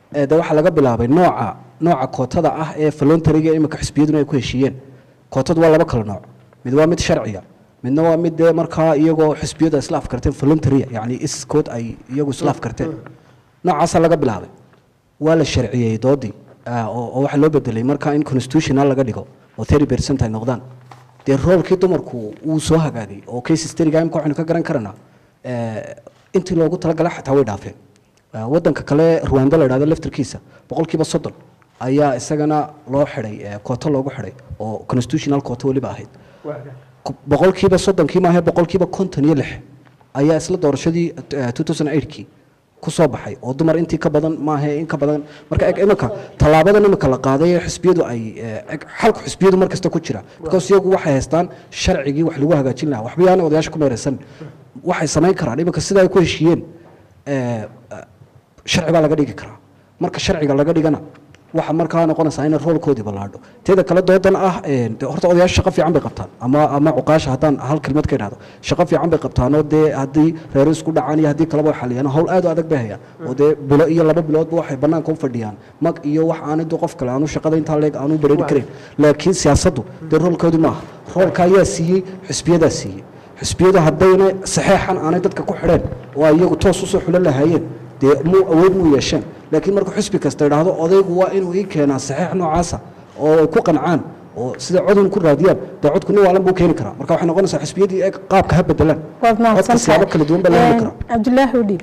ee de waxaa laga bilaabay nooca nooca kootada ah ee voluntariga imika xisbiyaduna ay ku heshiiyeen kootadu waa laba kala nooc mid waa mid sharciya midna waa mid dee markaa iyagoo xisbiyadu ay isla afkarteen voluntaria yacni iskood ay iyagu isla afkarteen noocaasaa laga bilaabay waa la sharciyey doodii ah, oo oo waxaa loo bedelay markaa in constitutional laga dhigo oo thirty percent ay noqdaan dee roolkii dumarku wuu soo hagaagay oo case historyga imika waxaynu ka garan karanaa eh, intii loogu talagalay xataa way dhaafeen Eh, wadanka kale ruwanda la idhahdo laftirkiisa boqolkiiba soddon ayaa isagana loo xidhay eh, kooto loogu xidhay oo constitutional kooto weliba ahayd Ku- boqolkiiba soddonkii maahe boqolkiiba konton iyo lix ayaa isla doorashadii eh, 2008kii ku soo baxay oo dumar intii ka badan maahe in ka badan marka eg iminka tallaabadan iminka la qaaday ee xisbiyadu ay eh, eg xalku xisbiyadu mar kasta ku jira because iyagu waxay haystaan sharcigii wax lagu hagaajin lahaa waxba yaana odayaasha ku meeraysan waxay samayn karaan iminka sida ay ku heshiiyeen eh, eh, sharci baa laga dhigi karaa marka sharciga laga dhigana waxa markaa noqonaysaa in roolkoodii ballaadho teeda kale doodan ah een, dee horta odayaasha shaqo fiican bay qabtaan ama ama cuqaasha haddaan hal kelmad ka idhahdo shaqo fiican bay qabtaanoo dee haddii reero isku dhacaan iyo haddii kaleba xaliyaan hawl aad u adag bay hayaan oo dee bilo iyo laba biloodba waxay bannaanka u fadhiyaan mag iyo wax aanadu qof kale aanu shaqada intaa leeg aanu bareeri karin laakiin siyaasaddu dee roolkoodii maaha roolka ayaa siiyey xisbiyadaa siiyey xisbiyadu haddayna saxeexan aanay dadka ku xidheen oo ay iyagu toos usoo xulan lahaayeen dee muu awood muu yeesheen laakiin markuu xisbi kasta idhaahdo odaygu waa inuu ii keenaa saxeex noocaasa oo ay ku qancaan oo sida codun ku raadiyaan dee codku nin waalan buu keeni karaa marka waxay noqonaysaa xisbiyadii ee qaabka ha bedelaan waad codka siyaabo kala duwan baa la heli karaa cabdilaahi udhiib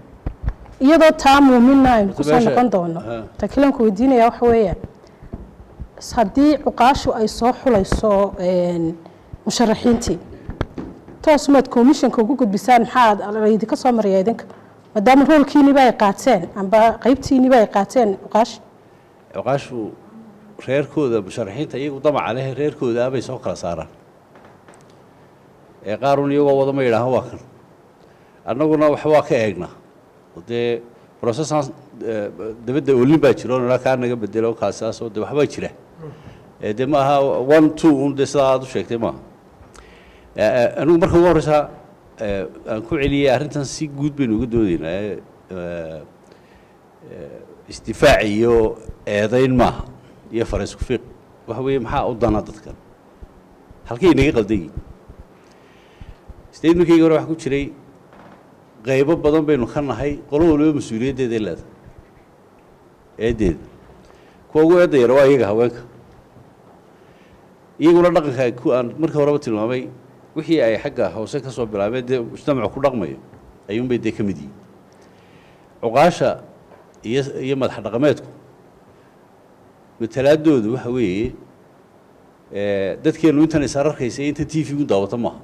iyadoo taa muuminna aynu kusoo Meesha- noqon doono ha. ta kilanku weydiinaya waxa weeyaan s- haddii cuqaashu ay soo xulayso een, musharaxiintii toos maad komishanka ugu gudbisaan maxaa laydinka soo maraya idinka maadaama roolkiiniba ay qaateen amba qaybtiiniba ay qaateen cuqaash cuqaashu reerkooda musharaxiinta iyagu damaca leh reerkooda abay soo kala saaraan ee qaarun iyagoo wada ma yidhaahan waa kan annaguna wax waa ka eegnaa oo dee processaan eh, dabadda olin baa jiro nala kaa naga bedelo kaasaasoo de waxbaa jira ee de ma aha one two un de sidaa aad u sheegtay maaha Eh, eh, anigu marka ugu horreysa eh, aan ku celiyey arrintan si guud baynu uga doodaynaa eh, eh, isdifaac iyo eedayn maaha iyo faraysku fiiq waxa weeye maxaa u dana dadkan halkay inaga qaldan yihin statementkayga hore waxaa ku jiray qaybo badan baynu ka nahay qolo waliba mas-uuliyaddeeda leeda eeddeeda kuwa ugu eedda yara waa iyaga haweenka iyaguna dhaqanka ku aan markii horeba tilmaamay wixii ay xagga hoose ka soo bilaabeen dee mujtamacu ku dhaqmayo ayuunbay dee ka mid yihiin cuqaasha iyo iyo madax dhaqameedku matalaadoodu waxa weeye eh, dadkeennu intan is ararkaysa inta t v gu daawata maaha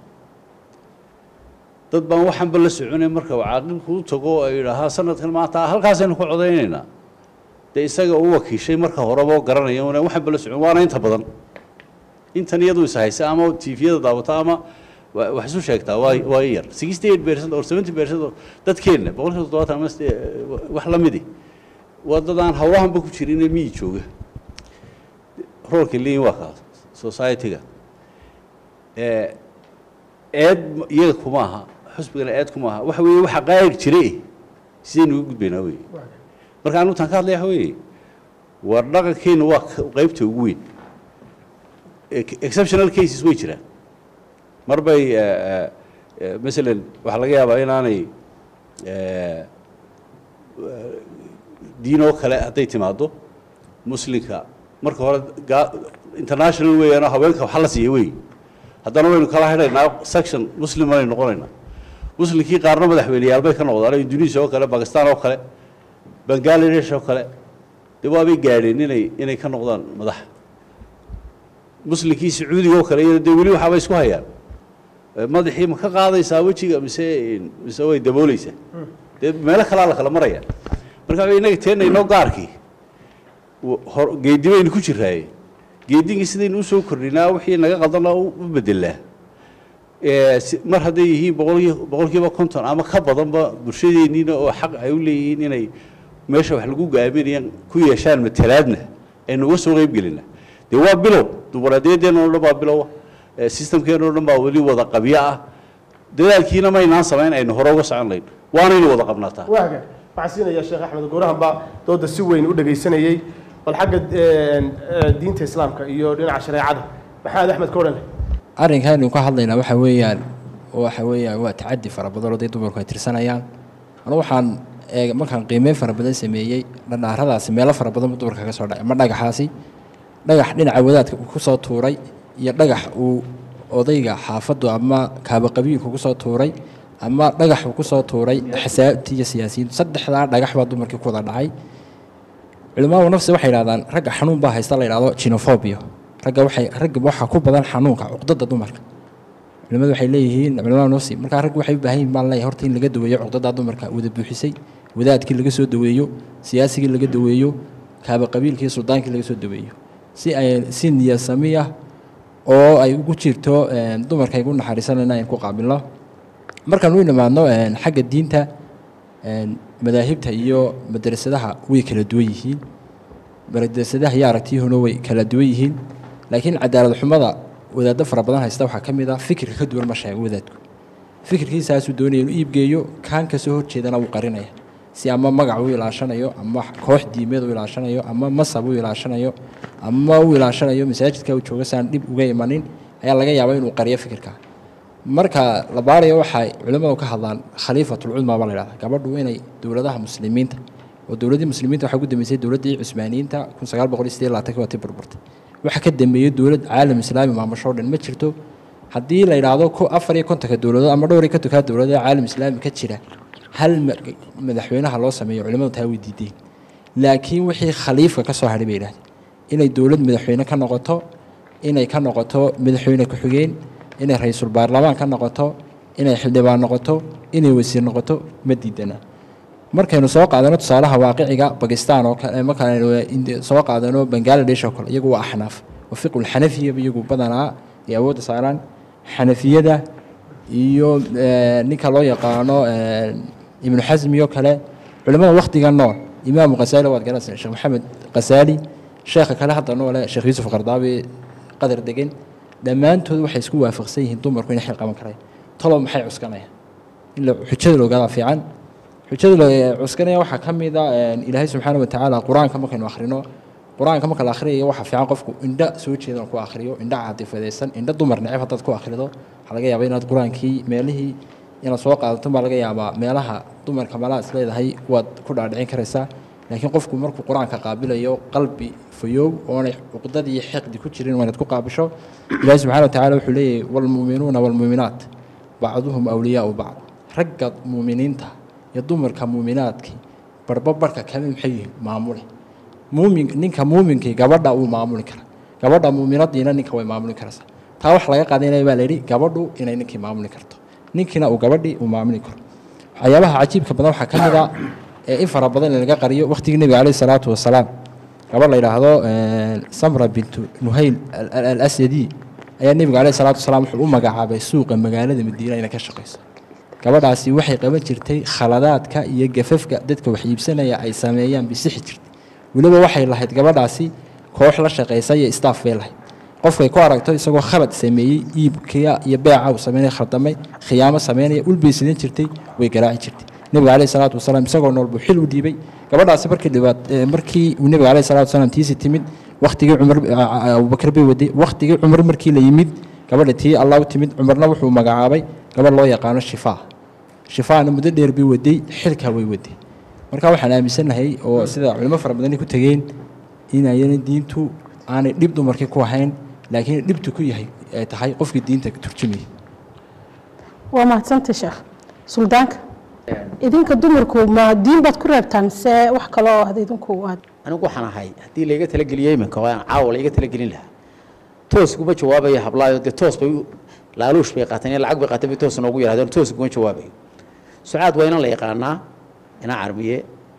dad baan waxanba la soconay marka uu caaqilku u tago oo ay yidhaahaa sanadkan maanta halkaasaynu ku codaynaynaa dee isaga u wakiishay marka horeba oo garanaya una waxanba la socon waana inta badan intan iyadu is haysa ama tviyada daawata ama wa- wax isu sheegtaa waa waa in yar sixty eight percent or seventy percent oo dadkeenna boqolkiiba toddobaatan ama side- wax la midi waa dad aan hawlahanba ku jirin ee miyi jooga roolka leeyin waa kaas society-ga ee eed ma- iyaga kuma aha xusbigana eed kuma aha waxa weeye waxa qaayig jire sidaynu uga gudbaynaa weye marka anu taan ka hadlaya waxa weeye war dhaqankeenna waa ka- qaybta ugu weyn Ex- exceptional cases way jiraan mar bay eh, eh, eh, masalan waxaa laga yaabaa inaanay eh, diin oo kale hadday timaado muslimka marka hore gaa- international weeyaanoo haweenka waxa la siiya wey haddana waynu kala xidhaynaa section muslim aynu noqonaynaa muslimkii qaarna madaxweyneyaal bay ka noqdaan indonesia oo kale bakistan oo kale bangladesh oo kale dee waabay gaadheen inay inay ka noqdaan madax muslimkii sacuudiga oo kale iyana dee weli waxaaba isku hayaan Eh, madaxii ma ka qaadaysaa wejiga mise mise way dabooleysaa dee meelo kalaa la kala maraya marka waxa innaga teena inoo gaarkii w- hor geedi baynu ku jiraaye geedigii sidaynu usoo kordhinaa wixii naga qaldana u u bedelaa Eh, si- mar hadday yihiin boqolkii boqolkiiba konton ama ka badanba bulshadeenniina oo xaq ay u leeyihiin inay meesha wax lagu gaaminayaan ku yeeshaan matalaadna aynu uga soo qeyb gelina dee waa bilow dimuqraadiyaddeenna oo dhan baa bilowa Eh, systemkeena oo dhan baa weli wada qabyo ah dadaalkiina maynaan samayn aynu hore uga socon layn waanaynu wada qabnataa waaga waxaan siinayaa sheekh axmed goorahan baa dooda si weyn u dhegaysanayey bal xagga eh, eh, diinta islaamka iyo dhinaca shareecada maxamed axmed ka odhan leh arrinkan aynu ka hadlaynaa waxa weeyaan waxa weeyaan waa tacadi fara badan oo dee dumarku ay tirsanayaan anu waxaan eeg markaan qiimeyn fara badan sameeyey dhadhaaradaasi meelo fara badan buu dumarka ka soo dhacay ma dhagaxaasi dhagax dhinaca wadaadka uu ku soo tuuray iyo dhagax uu odayga xaafaddu ama kaabaqabiilku ku soo tuuray ama dhagax uu ku soo tuuray xasaabtii iyo siyaasiyiintu saddexdaa dhagax baa dumarkii ku wada dhacay culimaadu nafsi waxay yidhahdaan ragga xanuun baa haysta la yidhahdo jinofobia ragga waxay ragga waxaa ku badan xanuunka cuqdada dumarka culimadu waxay leeyihiin culimada nafsi markaa ragga waxay u baahan yihin baan leeyahay horta in laga daweeyo cuqdada dumarka wada buuxisay wadaadkii laga soo daweeyo siyaasigii laga daweeyo kaaba qabiilkii suldaankii laga soo daweeyo si ay si niyasami ah oo ay ugu jirto een, dumarka ay ugu naxariisanayna in ku qaabilno markaan u nimaadno een, xagga diinta een, madaahibta iyo madrasadaha way kala duwan yihiin madrasadaha iyo aragtiyuhuna way kala duwan yihiin laakiin cadaalad xumada wadaaddo fara badan haysta waxaa ka mid ah fikirka ka duwan ma sheego wadaadku fikirkiisaasuu doonaya inuu iibgeeyo kaan kasoo horjeedana wuu qarinaya si ama magac u ilaashanayo ama koox diimeed u ilaashanayo ama masab u ilaashanayo ama u ilaashanayo masaajidka uu jooga saan dhib uga imanin ayaa laga yaabaa inuu qariyo fikirka marka la baarayo waxay culimmadu ka hadlaan khaliifatulcudma baa la yidhahda gabadhu inay dowladaha muslimiinta oo dowladdii muslimiinta waxaa ugu dambeysay dowladdii cusmaaniyiinta kun sagaal boqol iyo siddeed labaatanki waa tii burburtay waxa ka dambeeyey dowlad caalam islaami maamusho o dhan ma jirto haddii la yidhaahdo ko afar iyo kontonka dowladood ama dhowr iyo kontonka dowladood ee caalam islaami ka jira hal ma- madaxweynaha loo sameeyo culimmadu taa way diideen laakiin wixii khaliifka ka soo hadhay bay yidhahdeen inay dowlad madaxweyne ka noqoto inay ka noqoto madaxweyne ku-xigeen inay ra-iisul baarlamaan ka noqoto inay xildhibaan noqoto inay wasiir noqoto ma diidana markaynu soo qaadano tusaalaha waaqiciga bakistan oo kale markaaynu Indi- soo qaadano bangaladesh oo kale iyagu waa axnaaf waa fiqulxanafiya iyagu badanaa ay awoodda saaraan xanafiyada iyo eh, ninka loo yaqaano eh, ibnu xasmi oo kale culimmada wakhtiga nool imaamu khasaali waad garanaysaa sheekh maxamed khasaali sheekha kale hadda noole sheekh yuusuf qardaabi qadar degan dhammaantood waxay isku waafaqsan yihiin dumarku inay xil qaban karaan talow maxay cuskanayaan in la xujada la ogaadaa fiican xujada la cuskanaya waxaa ka mid a een, ilaahay subxaana watacaala qur-aanka markaynu akhrino qur-aanka marka la akhriyayo waxaa fiican qofku indha soo jeedan ku akhriyo indha caadifadaysan indha dumar neceb haddaad ku akhrido waxaa laga yaabaa inaad qur-aankii meelihii inaad soo qaadato baa laga yaabaa meelaha dumarka malaha is leedahay waad ku dhaadhicin karaysaa laakiin qofku markuu qur-aanka qaabilayo qalbi fayoow oonay cuqdadii iyo xiqdi ku jirin waa inaad ku qaabisho ilaahi subxana watacaala wuxuu leeyahay waalmuuminuuna waalmuuminaat bacduhum awliyaau bacd ragga muuminiinta iyo dumarka muuminaadkii barba barhka kale maxay yihiin maamule muumin ninka muuminkii gabadha uu maamuli kara gabadha muuminadiina ninka way maamuli karaysaa taa wax laga qaadanaya baa layidhi gabadhu inay ninkii maamuli karto ninkiina uu gabadhii uu maamuli karo waxyaabaha cajiibka badan waxaa ka mid a ee in fara badan in laga qariyo waqtigii nebiga caleyhi salaatu wasalaam gabadh la yidhaahdo samra bintu nuhayl al- al- al asyadi ayaa nebiga caleyhi salaatu wasalaam wuxuu u magacaabay suuqa magaalada madiina inay ka shaqayso gabadhaasi waxay qaban jirtay khaladaadka iyo gafafka dadka wax iibsanaya ay sameeyaan bisixi jirtay weliba waxay lahayd gabadhaasi koox la shaqaysa iyo staff bay lahayd qofkay ku aragto isagoo khalad sameeyey iibkiya iyo beeca uu sameynaya khaldamay khiyaamo sameynaya ulbay sidan jirtay way garaaci jirtay nebiga caleyhi salaatu wasalaam isagoo nool buu xil u dhiibay gabadhaasi markii dhibaat eh, markii uu nebiga caleyhi salaatu wasalaam tiisi timid wakhtigii cumar abubakar bay waday wakhtigii cumar markii la yimid gabadha tii allah u timid cumarna wuxuu magacaabay gabadh loo yaqaano shifaa shifaana muddo dheer bay waday xilkaa way waday marka waxaan aaminsanahay oo sida culimo fara badani ku tegeen inayana diintu aanay dhib dumarkii ku ahayn laakiin dhibtu ku yahay ay tahay qofkii diinta turjumaya waa mahadsantay sheekh suldaanka idinka dumarku ma diin baad ku reebtaan se wax kale oo had idinku aad anigu waxaan ahay haddii layga talageliyo iminka oo aan caawa layga talagelin lahaa toos kuma jawaabayo hablaayo dee toos bay u- laaluush bay qaateen iyo lacag bay qaateen bay toos noogu yidhahdeen toos kuma jawaabayo sucaad waa inaan la yaqaanaa inaan carmiye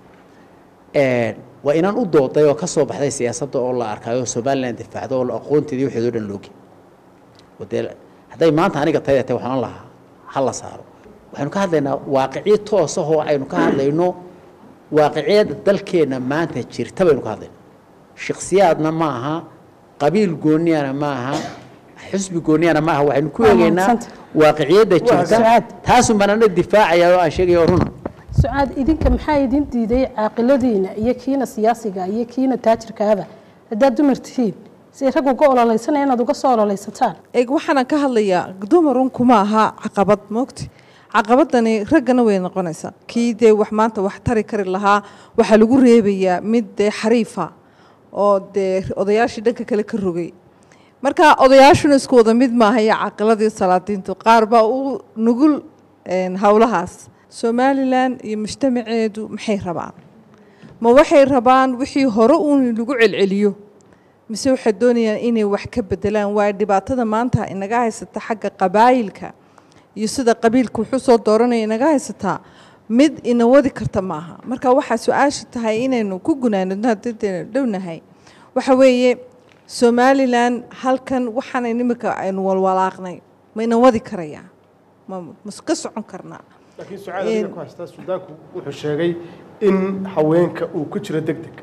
waa inaan u dooday oo ka soo baxday siyaasadda oo la arkayo somalilan difaacdo oo la aqoonteedii waxeedoo dhan loogi oo dee hadday maanta aniga tayda tahay waxaan lahaa ha la saaro waxaynu ka hadlaynaa waaqicyo toos ah oo aynu ka hadlayno waaqiciyada dalkeenna maanta jirta baynu ka hadlaynaa shaksiyaadna ma aha qabiil gooniyana ma aha xusbi gooniyana ma aha waxaynu ku Waa eegaynaa mahadsanta. waaqiciyadda jirta Sucaad. taasun baan ana difaacaya oo aan sheegaya oo runa sucaad idinka maxaa idin diiday caaqiladiina iyo kiina siyaasiga iyo kiina taajirkaaba haddaad dumar tihiin si rag uga ololeysanaya inaad uga soo ololeysataan eeg waxaanan ka hadlayaa dumarun kuma aha caqabad moogti caqabadani raggana way noqonaysaa kii dee wax maanta wax tari kari lahaa waxaa lagu reebayaa mid dee xariifa oo dee odayaashii dhanka kale ka rogay marka odayaashuna isku wada mid maaha iyo caqiladii salaadiintu qaar baa u nugul een, howlahaas somalilan iyo mujtamaceedu maxay rabaan ma waxay rabaan wixii hore uun lagu celceliyo mise waxay doonayaan inay wax ka bedelaan waayo dhibaatada maanta inaga haysata xagga qabaayilka iyo sida qabiilka wuxuu soo dooranaya inaga haysataa mid ina wadi karta maaha marka waxaa su-aasha tahay inaynu ku gunaanadno haddaynu dhownahay waxa weeye somalilan halkan waxaanay nimika aynu walwalaaqnay ma ina wadi karayaa ma ma ka socon karnaa laakiin sucaad adiga ku haystaa suudaanku wuxuu sheegay in haweenka uu ku jiro deg deg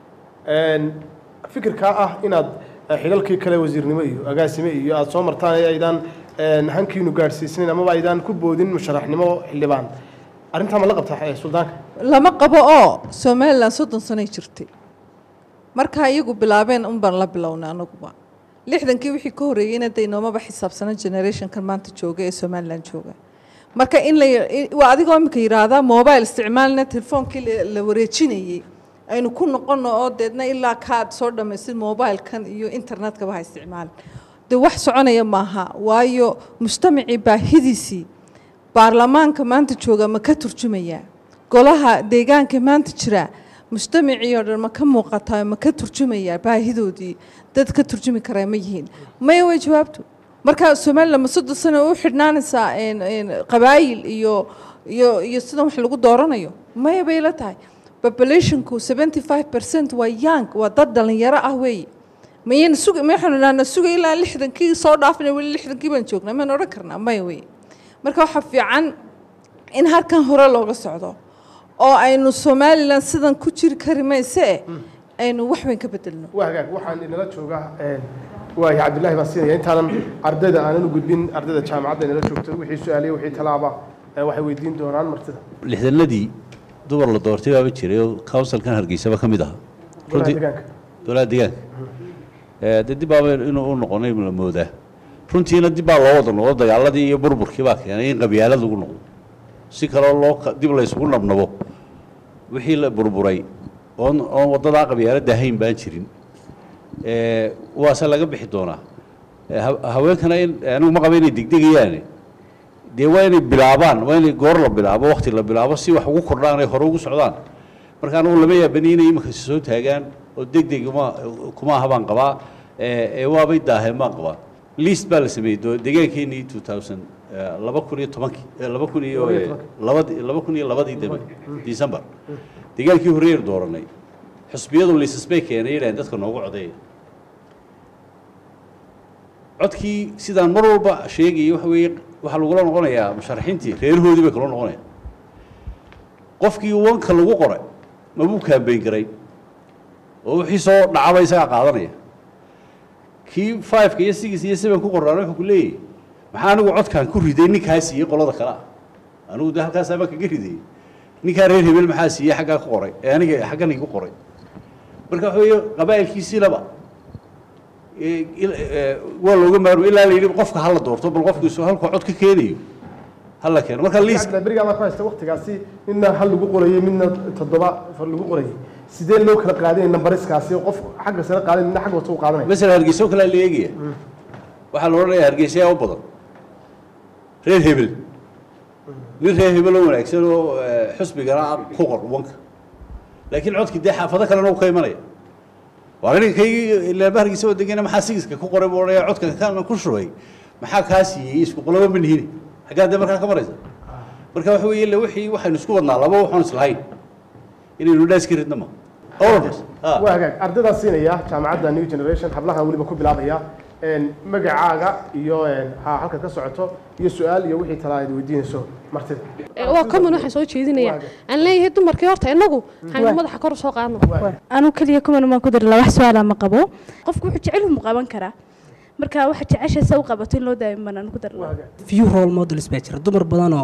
fikirkaa ah inaad eh, xilalkii kale wasiirnimo iyo agaasime iyo aada soo martaan ee aydaan eh, hankiinu gaadhsiisnayn amaba aydaan ku boodin musharaxnimo xildhibaan arrintaa ma la qabtaa eh, suldaanka lama qabo oo somalilan soddon sanoy jirtay markaa iyagu bilaabeen un baan la bilownay anaguba lixdankii wixii ka horreeyeyna de inoomaba xisaabsana generationkan maanta jooga ee somalilan jooga marka in la i- waa adigoo imika yidhaahdaa mobile isticmaalna telefoonkii la- la wareejinayey aynu ku noqono oo deedna ilaa kaad soo dhammaysid mobilekan iyo internetkaba ha isticmaalin de wax soconaya maaha waayo mujtamacii baahidiisii baarlamaanka maanta jooga ma ka turjumayaa golaha deegaanka maanta jira mujtamacii oo dhan ma ka muuqataa ma ka turjumayaa baahidoodii dad ka turjumi karaa ma yihiin maya way jawaabtu marka somalilan ma soddon sano u xidhnaanaysaa een- een qabaayil iyo iyo iyo sidan wax lagu dooranayo maya bay la tahay populationku seventy five percent waa young waa dad dhalinyaro ah weeye mayayna suga maxaynu idhahnaa suga ilaa lixdankii soo dhaafina weli lixdankii baan joognaa maynu odhan karnaa maya weye marka waxaa fiican in halkan hore looga socdo oo aynu somalilan sidan ku jiri kari mayse aynu wax weyn ka bedelno waa hagaag waxaan inala joogaa waayo cabdullaahi baan siinaya intaanan ardayda aanan u gudbin ardayda jaamacadda inala joogto wixii su-aaliya wixii talaaba eh, waxay weydiin doonaan martida lixdanadii dumar la doortay baaba jiray oo counsilkan hargeysaba ka mid ahaa golaha Runtii- deegaanka golaha deegaanka Eh, dee dib baaba inuu u noqonay la moodaa runtiina dib baa loo wada noqdo dagaaladii iyo burburkii baa keenay in qabyaalad lagu noqdo si kaloo loo ka- dib la isugu nabnabo wixii la burburay oon oon waddadaa qabyaaladda ahayn baan jirin Eh, waase laga bixi doonaa Eh, ha- haweenkana in anigu ma qaba inay degdegayaane dee waa inay bilaabaan waa inay goor la bilaabo wakti la bilaabo si wax ugu kordhaan ay hore ugu socdaan marka anigu lama yaabani inay iminka is soo taagaan oo deg deg uma kuma aha baan qabaa ee ee waabay daaheen baan qabaa liist baa la sameeyey doo deegaankeenii two thousand laba kun iyo tobankii eh, laba kun iyo eh, labadi laba kun iyo labadii dambe december deegaankii horreeyar dooranay xusbiyadu liisas bay keenay yidhahdeen dadka noogu codeeya codkii sidaan mar walba sheegayay waxa weeye waxaa lagula noqonayaa musharaxiintii reerahoodii bay kula noqonayaan qofkii wanka lagu qoray mabuu kaambeyn garay oo wixii soo dhacaba isagaa qaadanaya kii fiveka iyo six iyo seven ku qoraan wuxuu ku leeyahy maxaa anigu codkaan ku riday ninkaa siiyey qolada kale ah anigu de halkaasaa baan kaga ridayey ninkaa reer hebel maxaa siiyey xaggaa ku qoray ee aniga xaggan igu qoray marka waxa weeye qabaa'ilkiisii laba ee, il- ee, waa looga maarmo ilaa la yidhi qofka hala doorto bal qofkiisu halkuu cod ka keenayo hala keeno marka liis berigaa ku haysta waktigaasi midna hal lagu qorayey midna toddoba far lagu qorayey sidee loo kala qaadanaya nambariskaasi qof xagga sare qaadan midna xagga hoose u qaadanaya masala hargeysa oo kalea la eegaya waxaa la odhanayaa hargeysa yaa u badan reer hebel nin reer hebel oo wanaagsan oo eh, xusbigana ku qor wanka laakiin codkii dee xaafado kalena uu ka imanaya waa ninkaygii ilaaba hargeysa oo degena maxaa sigiska ku qoray buu odhanaya codka kana ku shubay maxaa kaa siiyey isku qolaba ma nihini xaggaa dee markaa ka maraysa marka waxa weeye ille wixii waxaynu isku wadnaa laba waxaan islahayn inaynu dhaas ka ridna ma all of us Ah. waa hagaag ardaydaa siinaya jaamacadda new generation hablahan weliba ku bilaabaya een, magacaaga iyo een, ha halkaad ka socoto iyo su-aal iyo wixii talaa aad weydiinayso martida waa common waxaan soo jeedinaya aan leeyahay dumarkii horta inagu waxaynu madaxa kor u soo qaadno anu keliya kuman maan ku dari lahaa wax su-aala ma qabo qofku wuxuu jecel mu qaban karaa marka waxa jecesha sa u qabato in loo daayo maan anu ku dari lahaa few role models baa jira dumar badan oo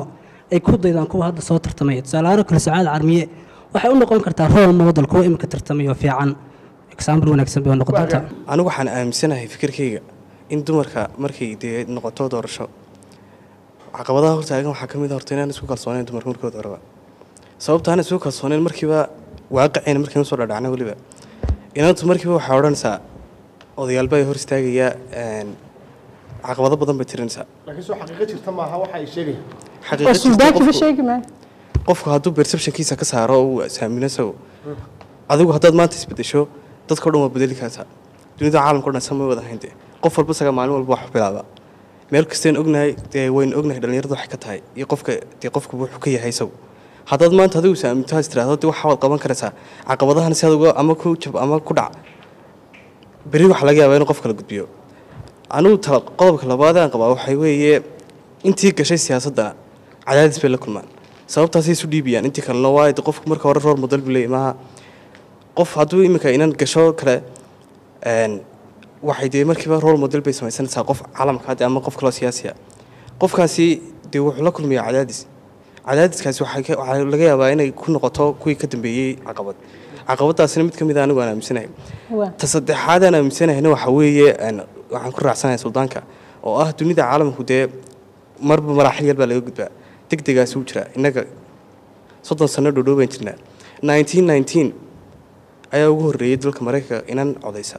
ay ku daydaan kuwa hadda soo tartamaya tusaalahaan oo kale sacaad carmiye waxay u noqon kartaa role model kuwa imika tartamaya oo fiican example wanaagsan bay u noqon doontaa anigu waxaan aaminsanahay fikirkayga in dumarka markay dee noqoto doorasho caqabadaha hortaagan waxaa ka mid a horta inaan isku kalsoonayn dumarka markooda horeba sababta aan isku kalsoonayn markiiba waaqicayna markaynu soo dhadhacna weliba inantu markiiba waxaa odhanaysaa odayaalba ay hor istaagaya een, caqabado badan bay tirinaysaa laakiin soo xaqiiqo jirta maaha waxa ay sheegayaan xaqiiqo jirta suldaankiiba qofku- sheegi maayo qofku hadduu perceptionkiisa ka saaro oo uu saamino isagu adigu haddaad maanta isbedesho dadka o dhan waa bedeli kartaa dunida caalamka o dhan sama wada hayn dee qof walba isaga maalin walba wax bilaaba meel kastayn ognahay dee waynu ognahay dhallinyaradu waxay ka tahay iyo qofka dee qofku wuxuu ka yahay isagu haddaad maanta adigu saaminto has tiraahdo dee waxa waad qaban karaysaa caqabadahan si aduga ama ku jab ama ku dhac berri waxa laga yaabaa inuu qof kala gudbiyo anigu tala qodobka labaad aan qabaa waxay weeye intii gashay siyaasadda cadaadis bay la kulmaan sababtaasay isu dhiibiyaan intii kalena waa de qofku marka hore roor model buu leeyahay maaha qof hadduu iminka inan gasho kale een, waxay dee markiiba rool model bay samaysanaysaa qof caalamka hadde ama qof kaloo siyaasiya qofkaasi dee wuxuu la kulmayaa cadaadis cadaadiskaasi waxay ka- waxaa laga yaabaa inay ku noqoto kuwii ka dambeeyey caqabad caqabadaasina mid ka mid a anigu aan aaminsanahay ta saddexaad aan aaminsanahayna waxa weeye een, waxaan ku raacsanahay suldaanka oo ah dunida caalamku dee marba maraaxil yar baa laga gudbaa deg degaasi u jira innaga soddon sano dhow dhow baan jirnaa nineteen nineteen ayaa ugu horreeyey dalka maraykanka inan codaysa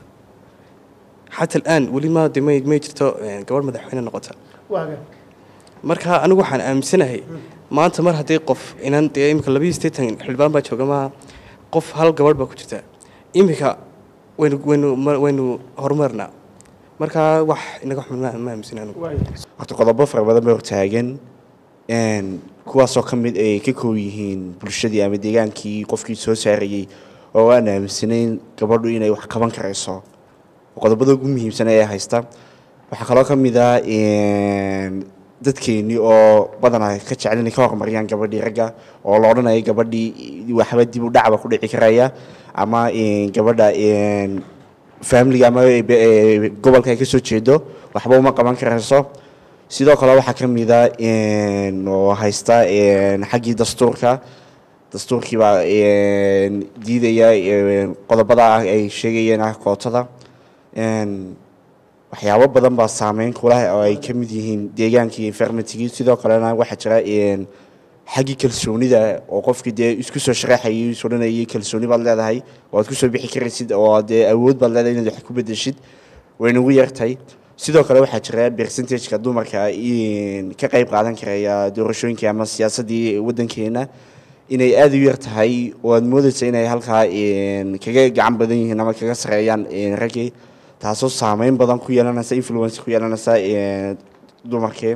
xata alaan weli ma de may may jirto een, gabadh madaxweyne noqota waaga marka anigu waxaan aaminsanahay maanta mar haddii qof inan dee imika labiyo siddeetan xildhibaan baa jooga maaha qof hal gabadh baa ku jirta imika waynu waynu ma- waynu horumarnaa marka wax inaga xun ma ma aaminsan anigu horta qodobo fara badan bay hortaagan een, kuwaasoo ka mid ay ka koob yihiin bulshadii ama deegaankii qofkii soo saarayey oo aan aaminsanayn gabadhu inay wax qaban karayso qodobada ugu muhiimsan ee haysta waxaa kaloo ka mid ah een, dadkeennii oo badanaa ka jecel inay ka horumariyaan gabadhii ragga oo la odhanaya gabadhii waxba dib u dhacba ku dhici karaya ama een, gabadha een, familiga ama e- e- gobolka ay ka soo jeedo waxba uma qaban karayso sidoo kale waxaa ka mid a een, oo haysta een, xaggii dastuurka dastuurkii baa een, diidaya een, qodobada ah ay sheegayeen ah kootada een, waxyaabo badan baa saameyn kulaha oo ay ka mid yihiin deegaankii environmentigii sidoo kalena waxaa jira een, xaggii kalsoonida oo qofkii dee isku soo sharaxayay is odhanayay kalsooni baad leedahay waad kusoo bixi karaysid oo dee awood baad leedahay inaad wax ku bedeshid way nagu yartahay sidoo kale waxaa jira percentageka dumarka in ka qayb qaadan karaya doorashooyinkii ama siyaasaddii waddankeena inay aada u yar tahay oo aad moodaysa inay halkaa een, kaga gacan badan yihiin ama kaga sareeyaan een, raggii taasoo saameyn badan ku yeelanaysa influence ku yeelanaysa een, dumarkii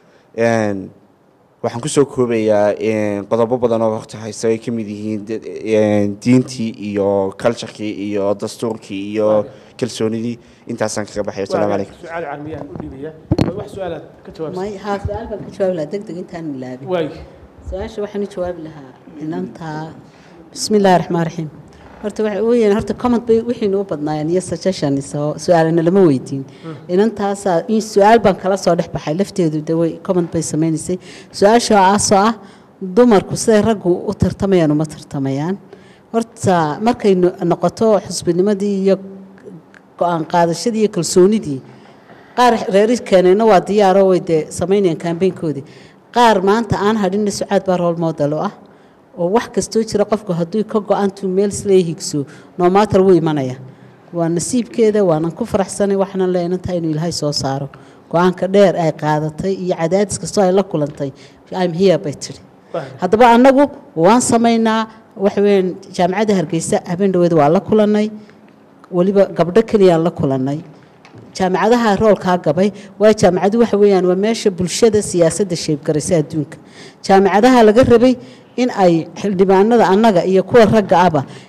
Een, waxaan kusoo koobayaa een, qodobo badan oo horta haysta ay ka mid yihiin de- een, diintii iyo culturekii iyo dastuurkii iyo kalsoonidii intaasaan kaga baxay wasalaamu calaykum sucaal carmiyaan u dhibaya wax su-aalaad ka jawaabsa may haa su-aal baan ka jawaabi lahaa deg deg intaan ilaabin waay su-aasha waxaan u jawaabi lahaa inantaa bismi illaahi raxmaan raxiim horta waxa weeyaan horta comment bay wixii noo badnaayeen iyo suggestions oo su-aalana lama weydiin inantaasaa in su-aal baan kala soo dhex baxay lafteedu de way comment bay sameynaysay su-aasha aasoo ah dumarku siday raggu u tartamayaan uma tartamayaan horta markay no- noqoto xusbinimadii iyo go-aan qaadashadii iyo kalsoonidii qaar reeri keenayna waa diyaaroo way dee samaynayaan kambeynkoodii qaar maanta aan hadhinna sucaad baa role model oo ah oo wax kastoo jira qofku hadduu ka go-aantuu meel islee higso noomatar wuu imanaya waa nasiibkeeda waanan ku faraxsanay waxaanan leenan tahay inuu ilaahay soo saaro go-aanka dheer ay qaadatay iyo cadaadis kastoo ay la kulantay im here bay tidhi haddaba annagu waan samaynaa waxa weeyaan jaamacadda hargeysa habeen dhaweed waa la kulannay weliba gabdho keliyaan la kulannay jaamacadaha roolkaa gabay waa jaamacadu waxa weeyaan waa meesha bulshada siyaasadda sheebgaraysa adduunka jaamacadaha laga rabay in ay xildhibaanada annaga iyo kuwa ragga ahba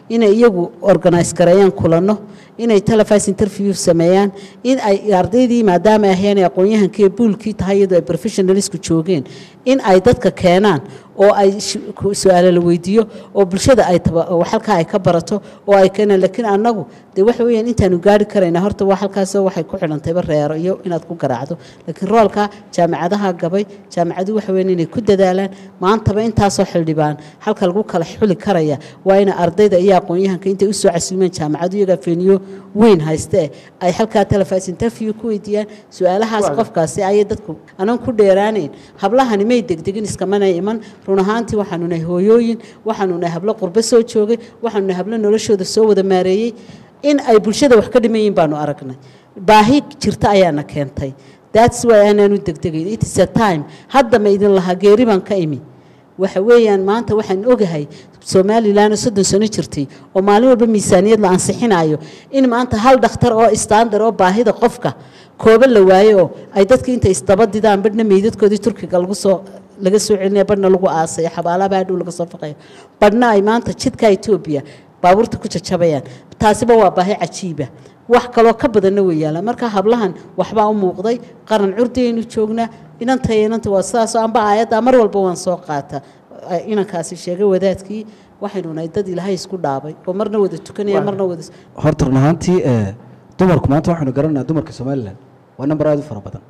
inay iyagu organise gareeyaan kulanno inay televis interview sameeyaan in ay ardaydii maadaama ay ahayeen aqoon-yahankii ee buulkii tahay iyadoo ay professionalisku joogeen in ay dadka keenaan oo ay sh- ku- su-aalo la weydiiyo oo bulshada ay taba oo halkaa ay ka barato oo ay keenaan laakiin annagu dee waxa weeyaan intaanu gaari karaynaa horta waa halkaasoo waxay ku xidhantayba reero iyo inaad ku garaacdo laakiin roolka jaamacadaha gabay jaamacadu waxa weeyaan inay ku dadaalaan maantaba intaasoo xildhibaan halka lagu kala xuli karaya waa ina ardayda iyo aqoon-yahanka intay usoo casuumeen jaamacadu iyagaa feeniyo weyn hayste ay halkaa televis interview ku weydiiyaan su-aalahaas Waaga. qofkaasi ayay dadku anan ku dheeraanayn hablahani may degdegin iskamana iman run ahaantii waxaanu nahay hooyooyin waxaanu nahay hablo qurbo soo joogay waxaanu nahay hablo noloshooda soo wada maareeyey in ay bulshada wax ka dhimayiin baanu aragnay baahi jirta ayaana keentay that's why aanaanu degdegayn it is a time hadda ma idin lahaa geeri baan ka imi waxa weeyaan maanta waxaan ogahay somalilan oo soddon sano jirtay oo maalin walba miisaaniyad la ansixinayo in maanta hal dhakhtar oo istaandar oo baahida qofka kooba la waayo oo ay dadka intay isdaba didaan badhna meydadkoodii turkiga lagu soo laga soo celinaya badhna lagu aasaya xabaalaha baadhow laga soo faqayo badhna ay maanta jidka etoobiya baabuurta ku jajabayaan taasiba waa baahi cajiiba wax kaloo ka badanna way yaalaan marka hablahan waxbaa u muuqday qaran curdiyaynu joognaa inanta iyo inanta waa sidaasoo amba aayadda mar walba waan soo qaata Ay- inankaasi sheegay wadaadkii waxaynu nahay dad ilaahay isku dhaabay oo marna wada tukanaya marna wada horta run ahaantii ee, dumarku maanta waxaynu garanaynaa dumarka somalilan waa namber aad u fara badan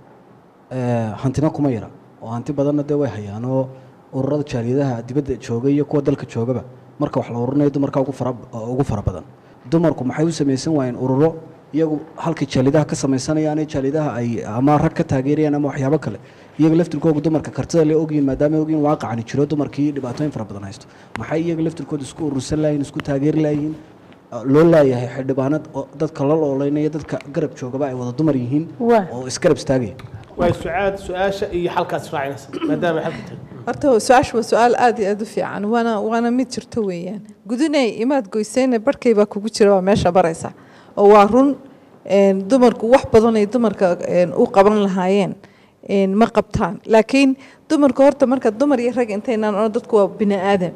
Ee, hantina kuma yara oo hanti badanna dee way hayaan oo ururada jaaliyadaha dibadda jooga iyo kuwa dalka joogaba marka wax la ururinayo dumarka ugu fara ugu fara badan dumarku maxay u samaysan waayeen ururo iyagu halkay jaaliyadaha ka samaysanayaan ee jaaliyadaha ay ama rag ka taageerayaan ama waxyaabo kale iyaga laftirkooga dumarka kartida le ogyihin maadaama ay ogyihin waaqacani jiro dumarkii dhibaatooyin fara badan haysto maxay iyaga laftirkooda isku urursan laayihin isku taageeri laayihin loo laayahay xildhibaanad oo dadka la looleynaya dadka garab joogaba ay wada dumar yihiin Waa. oo isgarab istaagaya waay sucaad su-aasha iyo xalkaas raacinaysa maadaama xalka tahay horta su-aasha waa su-aal aada iyo aada u fiican waana waana mid jirto weeyaan gudunay imaad goysayna barhkay baa kugu jira waa meesha baraysa oo waa run een, dumarku wax badan ay dumarka een, u qaban lahaayeen een, ma qabtaan laakiin dumarku horta marka dumar iyo rag intaynaan ono dadku waa bini aadam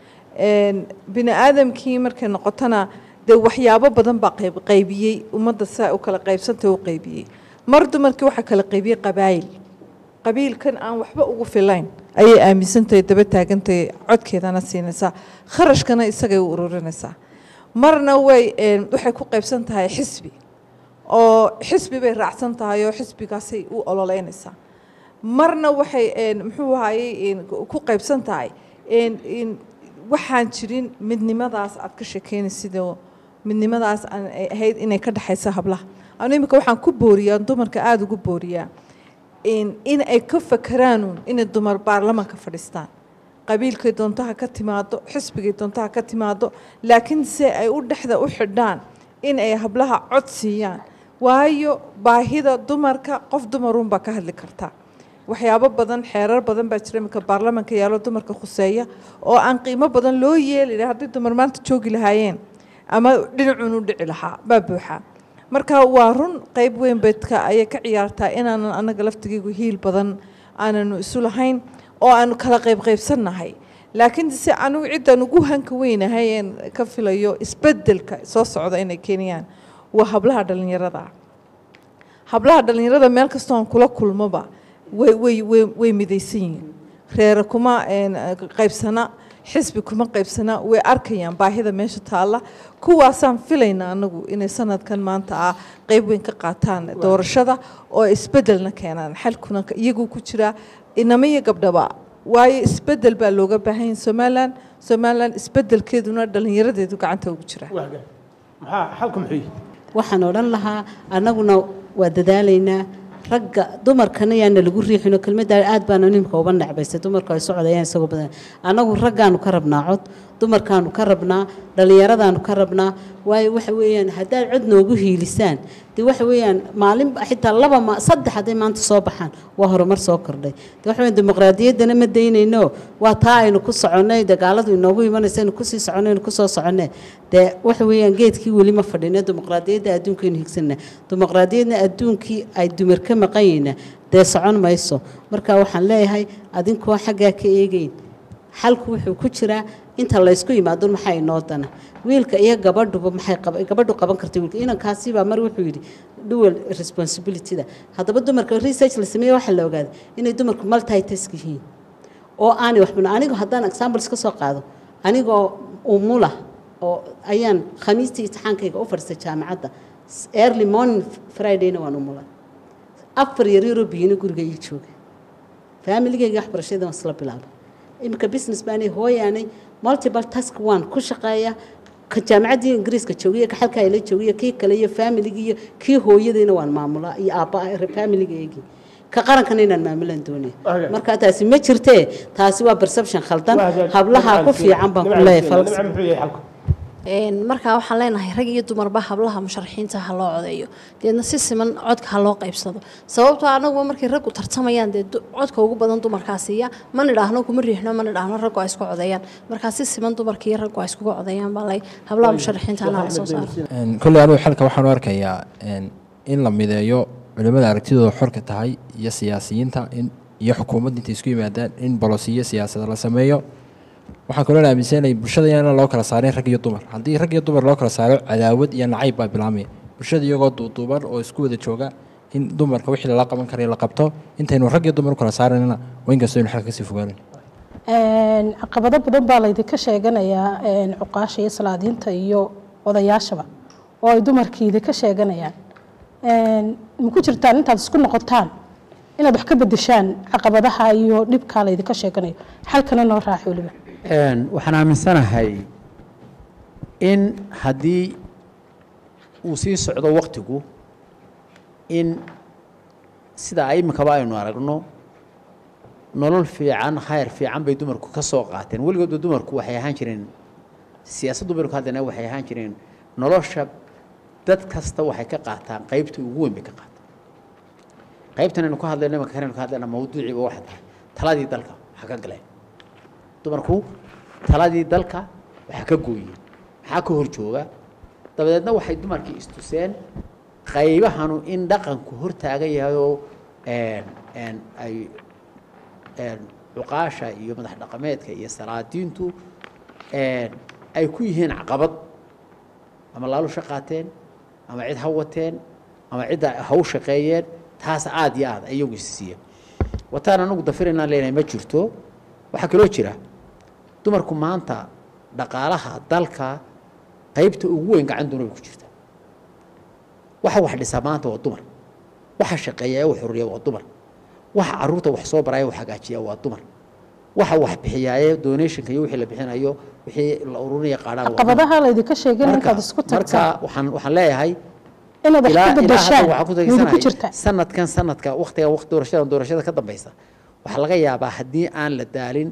een, bini aadamkii markay noqotona dee waxyaabo badan baa qayb qaybiyey ummadda saa u kala qaybsantay u qaybiyey mar dumarkii waxaa kala qaybiyey qabaayil qabiilkan aan waxba ugu filayn ayay aaminsantahay daba taagantahay codkeedana siinaysaa kharashkana isagay u ururinaysaa marna way een, waxay ku qaybsan tahay xisbi oo xisbi bay raacsan tahay oo xisbigaasay u ololeynaysaa marna waxay een, muxuu ahayey een, ku qaybsan tahay een, een, waxaan jirin midnimadaas aad ka sheekeynaysid oo midnimadaas aan ay ahayd inay ka dhexayso hablaha anu imika waxaan ku booriyaa dumarka aada ugu booriyaa in in ay ka fakeraanuun inay dumar baarlamaanka fadhiistaan qabiilkay doontaha ka timaado xisbigay doontaha ka timaado laakiin se ay u dhexda u xidhaan in ay hablaha cod siiyaan waayo baahida dumarka qof dumarunbaa ka hadli karta waxyaabo badan xeerar badan baa jira iminka baarlamaanka yaalo dumarka khuseeya oo aan qiimo badan loo yeeli lahaa haddii dumar maanta joogi lahaayeen ama dhinacuun u dhici lahaa baa buuxa marka waa run qayb weyn bedka ayay ka ciyaartaa inaanan anaga laftigaygu hiil badan aananu isu lahayn oo aanu kala qayb qaybsannahay laakiin se anugu ciddaan ugu hanka weynahay een ka filayo isbeddelka soo socda inay keenayaan waa hablaha dhallinyarada ah hablaha dhallinyarada meel kastoo aan kula kulmoba way way way way midaysan yihiin reere kuma een, qaybsana xisbi kuma qaybsana way arkayaan baahida meesha taalla kuwaasaan filaynaa anagu inay sanadkan maanta ah qayb weyn ka qaataan doorashada oo isbeddelna keenaan xalkuna ka- iyagu ku jiraa inama iyo gabdhaba waayo isbeddel baa looga baahan yahay somalilan somalilan isbeddelkeeduna dhallinyaradeedu gacanta ugu jira waaga maxaa xalku muxuu yihi waxaan odhan lahaa annaguna waa dadaalaynaa ragga dumarkana yaana lagu riixino kelmadda aad baana nimka uba necbaysay dumarku ay socdayaan isagoo badan annagu raggaanu ka rabnaa cod dumarkaanu ka rabnaa dhallinyaradaanu ka rabnaa waayo waxa weeyaan haddaad cod noogu hiilisaan dee waxa weeyaan maalin xitaa laba ma saddex hadday maanta soo baxaan waa horumar soo kordhay dee waxa weeyaan dimuqraadiyaddana ma daynayno waa taa aynu ku soconnay dagaaladu inoogu imanaysa aynu kusii soconay aynu kusoo soconnay dee waxa weeyaan geedkii weli ma fadhino dimuqraadiyadda adduunkaynu higsana dimuqraadiyadna adduunkii ay dumar ka maqan yihiina dee socon mayso marka waxaan leeyahay adinkoo xaggaa ka eegeyn xalku wuxuu ku jiraa inta laysku yimaado maxaa inoo dana wiilka iyo gabadhuba maxay qaba- gabadhu qaban karta wiilka inankaasibaa mar wuxuu yidhi dual responsibilityda haddaba dumarka research la sameeye waxaa la ogaaday inay dumarku multitask yihiin oo aanay waxbana anigu haddaan examples ka soo qaado anigoo umula oo ayaan khamiistii imtixaankayga u fadhiistay jaamacadda S- early morning fridayna waan umula afar yaryaroo biyina guriga ii jooga faamiligayga waxbarashada waan isla bilaabay iminka business baanay hooyaanay multiple task one ku shaqeeya ka jaamacaddii ingiriiska joogiyo ka xalka ayla joogiyo kii kale iyo familigii iyo kii hooyadayna waan maamulaa iyo aabba familigaygii ka qarankana inaan maamulaan doonaya marka taasi ma jirtee taasi waa perception khaldan hablaha ku fiican baan ku leeyahay falkas Een, markaa waxaan leenahay rag iyo dumarba hablaha musharaxiinta ha loo codeeyo deedna si siman codka ha loo qaybsado sababtoo anaguba markay raggu tartamayaan dee du- codka ugu badan dumarkaa siiya ma nidhaahno kuma riixno ma nidhaahno raggu ay isku codeeyaan markaa si siman dumarka iyo raggu ay iskuga codeeyaan baa lay hablaha musharaxiinta anaa la soo saaro Een, kolley anigu xalka waxaan u arkayaa een, in la mideeyo culimmada aragtidooda xorka tahay iyo siyaasiyiinta in iyo xukuumadda intay isku yimaadaan in bolosiyo siyaasada la sameeyo waxaan kaloo aaminsanahay bulshada inaan loo kala saarin rag iyo dumar haddii rag iyo dumar loo kala saaro cadaawad iyo nacayb baa bilaamaya bulshada iyagoo duuduuban oo isku wada jooga in dumarka wixii lala qaban karayo la qabto intaynu rag iyo dumar u kala saaranina waa inkastoo aynu xalka kasii fogaanin Een, caqabado badan baa laydinka sheeganayaa een, cuqaasha iyo salaadiinta iyo odayaashaba oo ay dumarkii idinka sheeganayaan Een, ma ku jirtaan intaad isku noqotaan inaad wax ka bedeshaan caqabadaha iyo dhibkaa laydinka sheeganayo xalkana noo raaci weliba Een, waxaan aaminsanahay in haddii uu sii socdo waktigu in sida ay iminkaba aynu aragno nolol fiican khayr fiican bay dumarku ka soo qaateen weligoodba dumarku waxay ahaan jireen siyaasad dumarku haddana waxay ahaan jireen nolosha dad kasta waxay ka qaataan qaybta ugu weyn bay ka qaataan qaybtan aynu ka hadlayno imanka kan aynu ka hadlayna mawduuciiba waxa tahay taladii dalka waxa ka galeen dumarku taladii dalka waxa ka gooyeen maxaa ka hor jooga dabadeedna waxay dumarkii istuseen qaybahanu in dhaqanku hor taagan yahay oo een, een, ay een, cuqaasha iyo madax dhaqameedka iyo salaadiintu een, ay ku yihiin caqabad ama laalusha qaateen ama cid ha wateen ama cidda ha u shaqeeyeen taas aad iyo aad iyagu isiiya wataan anagu dafiraynaan leenahay ma jirto waxaa kaloo jira dumarku maanta dhaqaalaha dalka qaybta ugu weyn gacan doona bay ku jirta waxa wax dhisaa maanta waa dumar waxa shaqeeya ee wax xuriya waa dumar waxa caruurta wax soo baraya wax hagaajiya waa dumar waxa wax bixiyaaye donationka iyo wixii la bixinayo wixii la ururinaya qaadhaan waa dumar. caqabadaha laydinka sheegin marka intaad isku marka tagtaan waxaan waxaan leeyahay inaad wax ilaa ka ilaa hadda bedeshaan waxaan ku wayna ku tageysanahay jirtaa sanadkan sanadka waqtiga waqti doorashada doorashada ka dambeysa waxaa laga yaabaa haddii aan la daalin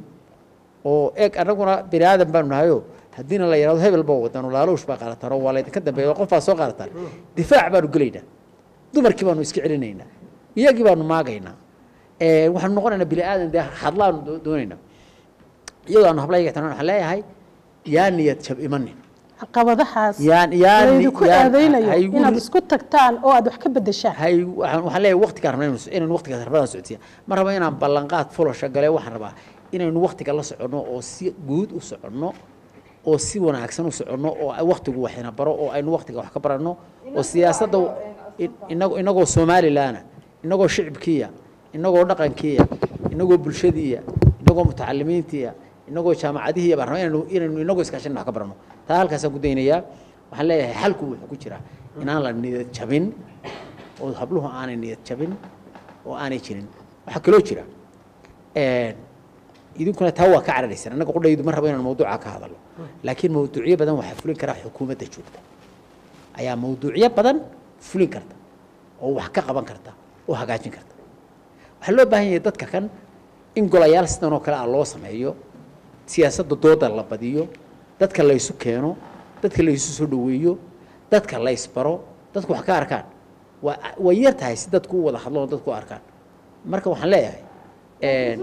oo eeg annaguna bini aadan baanu nahayo haddiina la yidhahdo hebel baa wadan oo laaluush baa qaadataan oo waa laydinka dambeeya qof baa soo qaadataan difaac baanu gelaynaa dumarkii baanu iska celinaynaa iyagii baanu maagaynaa Eh, waxaanu noqonaynaa bini aadan dee hadlaanu doo- doonaynaa iyadoo aanu hablayga tan waxaan leeyahay yaa niyad jab imanin caqabadahaas Yaan- yaan- laydinku yaan- aadaynayo haygu- inaad isku tagtaan oo aad wax ka bedeshaan hay waxaan waxaan leeyahay waqtigaan rabnaa inaynu- inaynu waqtigaas rabadaan socodsiiya ma raba inaan ballanqaad fulasha gale waxaan rabaa inaynu waqtiga la soconno oo si guud u soconno oo si wanaagsan u soconno oo ay waqtigu waxina baro oo aynu waqtiga wax ka baranno oo siyaasadda in- inagoo inagoo somalilaana inagoo shicibkiya inagoo dhaqankiya inagoo bulshadiiya inagoo mutacalimiintiya inagoo jaamacadihiya baan rabaa inaynu inaynu inagoo iskaashan wax ka baranno taa halkaasaan ku daynayaa waxaan leeyahay xalku wuxuu ku jiraa inaan la niyad jabin oo habluhu aanay niyad jabin oo aanay jirin waxaa kaloo jira een, idinkuna taa waa ka cararaysaan annaga qudhaydu ma rabo inaan mawduuca ka hadalo laakiin mawduucyo badan waxaa fulin karaa xukuumadda joogta ayaa mawduucyo badan fulin karta oo wax ka qaban karta oo hagaajin karta waxaa loo baahan yahay dadka kan in golayaal sidan oo kale ah loo sameeyo siyaasadda dooda la badiyo dadka la isu keeno dadka la isu soo dhoweeyo dadka la isbaro dadku wax ka arkaan waa way yar tahay si dadku u wada hadlo oo dadku u arkaan marka waxaan leeyahay een,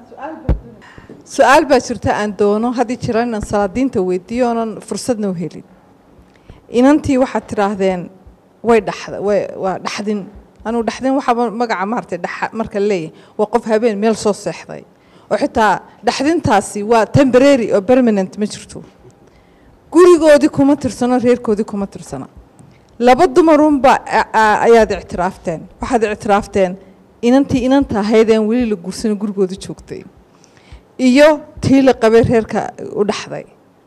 su-aal baa jirta aan doono haddii jira inaan salaadiinta weydiiyo oonan fursadna u helin inantii waxaad tidhaahdeen way dhaxda way waa dhaxdin anuu dhaxdin waxaaba magaca maaragtay dhaxa marka leeyahay waa qof habeen meel soo seexday oo xitaa dhaxdintaasi waa temporary oo permanent ma jirto gurigoodii kuma tirsano reerkoodii kuma tirsana laba dumarunba a- a- ayaad ictiraafteen waxaad ictiraafteen inantii inanta ahaydeen weli la guursana gurigooda joogtay iyo tii la qabay reerka u dhaxday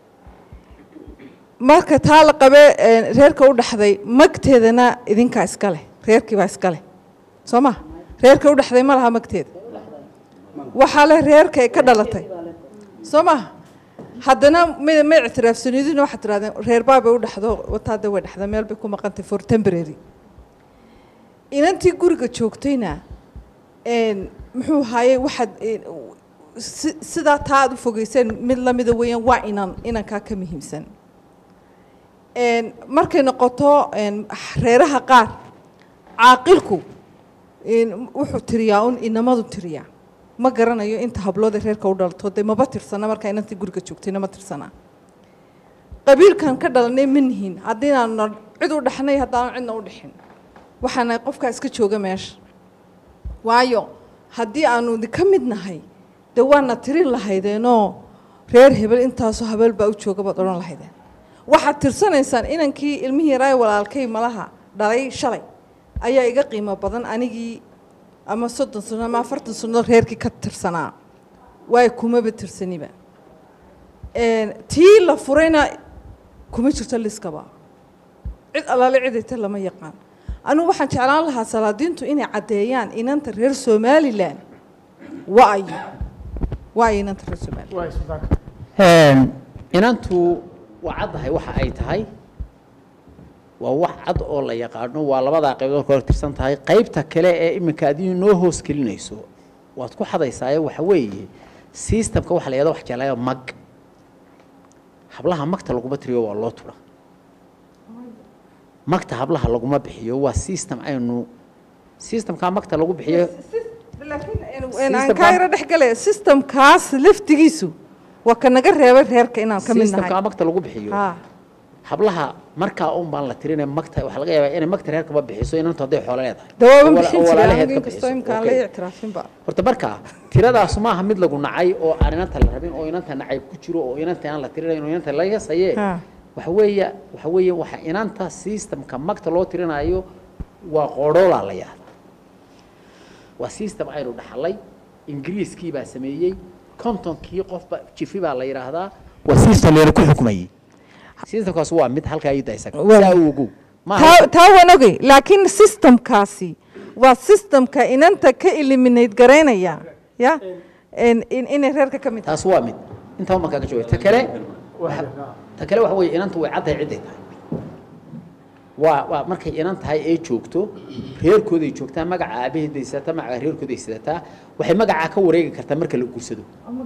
marka taa la qabee ee, reerka u dhaxday magteedana idinkaa iska leh reerkii baa iska leh soo ma reerka u dhaxday ma laha magteeda waxaa leh reerka ay ka dhalatay soo maha haddana ma ma ictiraafsanidina waxaad tirahdeen reer baabay u dhaxdo wataada way dhaxda meel bay ku maqantay for temporary inantii guriga joogtayna een, muxuu haayey waxaad een, si- sidaa taa aad u fogeyseen mid lamida weeyaan waa inan inankaa ka muhiimsan een, markay noqoto een, reeraha qaar caaqilku een, wuxuu tiriyaa un inamadu tiriyaa ma garanayo inta hablood ee reerka u dhalto dee maba tirsana markaa inantii guriga joogtayna ma tirsana qabiilkan ka dhalanay ma nihin haddiinaanu cid u dhexnay haddaanu cidna u dhexin waxaana qofkaa iska jooga meesha waayo haddii aanu ka mid nahay dee waana tirin lahaydeenoo reer hebel intaasoo habeel baa u jooga baad odhan lahaydeen waxaad tirsanaysaan inankii ilmihii yaraaye walaalkay malaha dhalay shalay ayaa iga qiimo badan anigii ama soddon sano ama afartan sano reerkii ka tirsanaa waayo kumaba tirsaniba Een, tii la furayna kuma jirto liskaba cid allaale cidayta lama yaqaan anigu waxaan jeclaan lahaa salaadiintu inay caddeeyaan inanta reer somalilan waayo waayo inanta reer somalilan Een, inantu waa caddahay waxa ay tahay waa wax cad oo la yaqaano waa labadaa qaybood ka tirsan tahay qaybta kale ee iminka adigu noo hoos gelinayso waad ku xadaysaaye waxa weeye systemka waxa la yidhahdo wax jeclaayo mag hablaha magta laguma tiriyo waa loo tura magta hablaha laguma bixiyo waa system aynu systemkaa magta lagu bixiyo Een, aan kaa yaro dhex gale systemkaas laftigiisu waa ka naga reebay reerka inaan ka mid systemkaa nahay magta lagu bixiyo Ha. hablaha markaa un baan la tirinay magta waxaa laga yaabaa inay magta reerkaba bixiso inantu hadday xoolo leedahay dawaaba oo wala- bixin oo jiray walaalaheed anigu ka inkastoo bixiso. imkaan Okay. la ictiraafinba horta markaa tiradaasu maaha mid lagu nacay oo aan inanta la rabin oo inanta nacayb ku jiro oo inanta aan la tirinayn oo inanta laga saye Ha. waxa weeye waxa weeye waxa inanta systemka magta loo tirinayo waa qoodhoolaa la yahda waa system aynu dhaxalay ingiriiskii baa sameeyey kontonkii qofba jifi baa la yidhaahdaa waa system leena ku xukmayey systemkaas waa mid halkaa ii daysan saa u ogow taa taa waan ogey laakiin systemkaasi waa systemka inanta ka eliminate garaynaya ya in- in- inay reerka ka mid taas waa mid intaa markaa ka jooga ta kale waxa- ta kale waxa weeye inantu way caddahay cidday tahay waa waa markay inan tahay ee joogto reerkooday joogtaa magaca aabaheeday sidataa magaca reerkooday sidataa waxay magacaa ka wareegi kartaa marka la guursado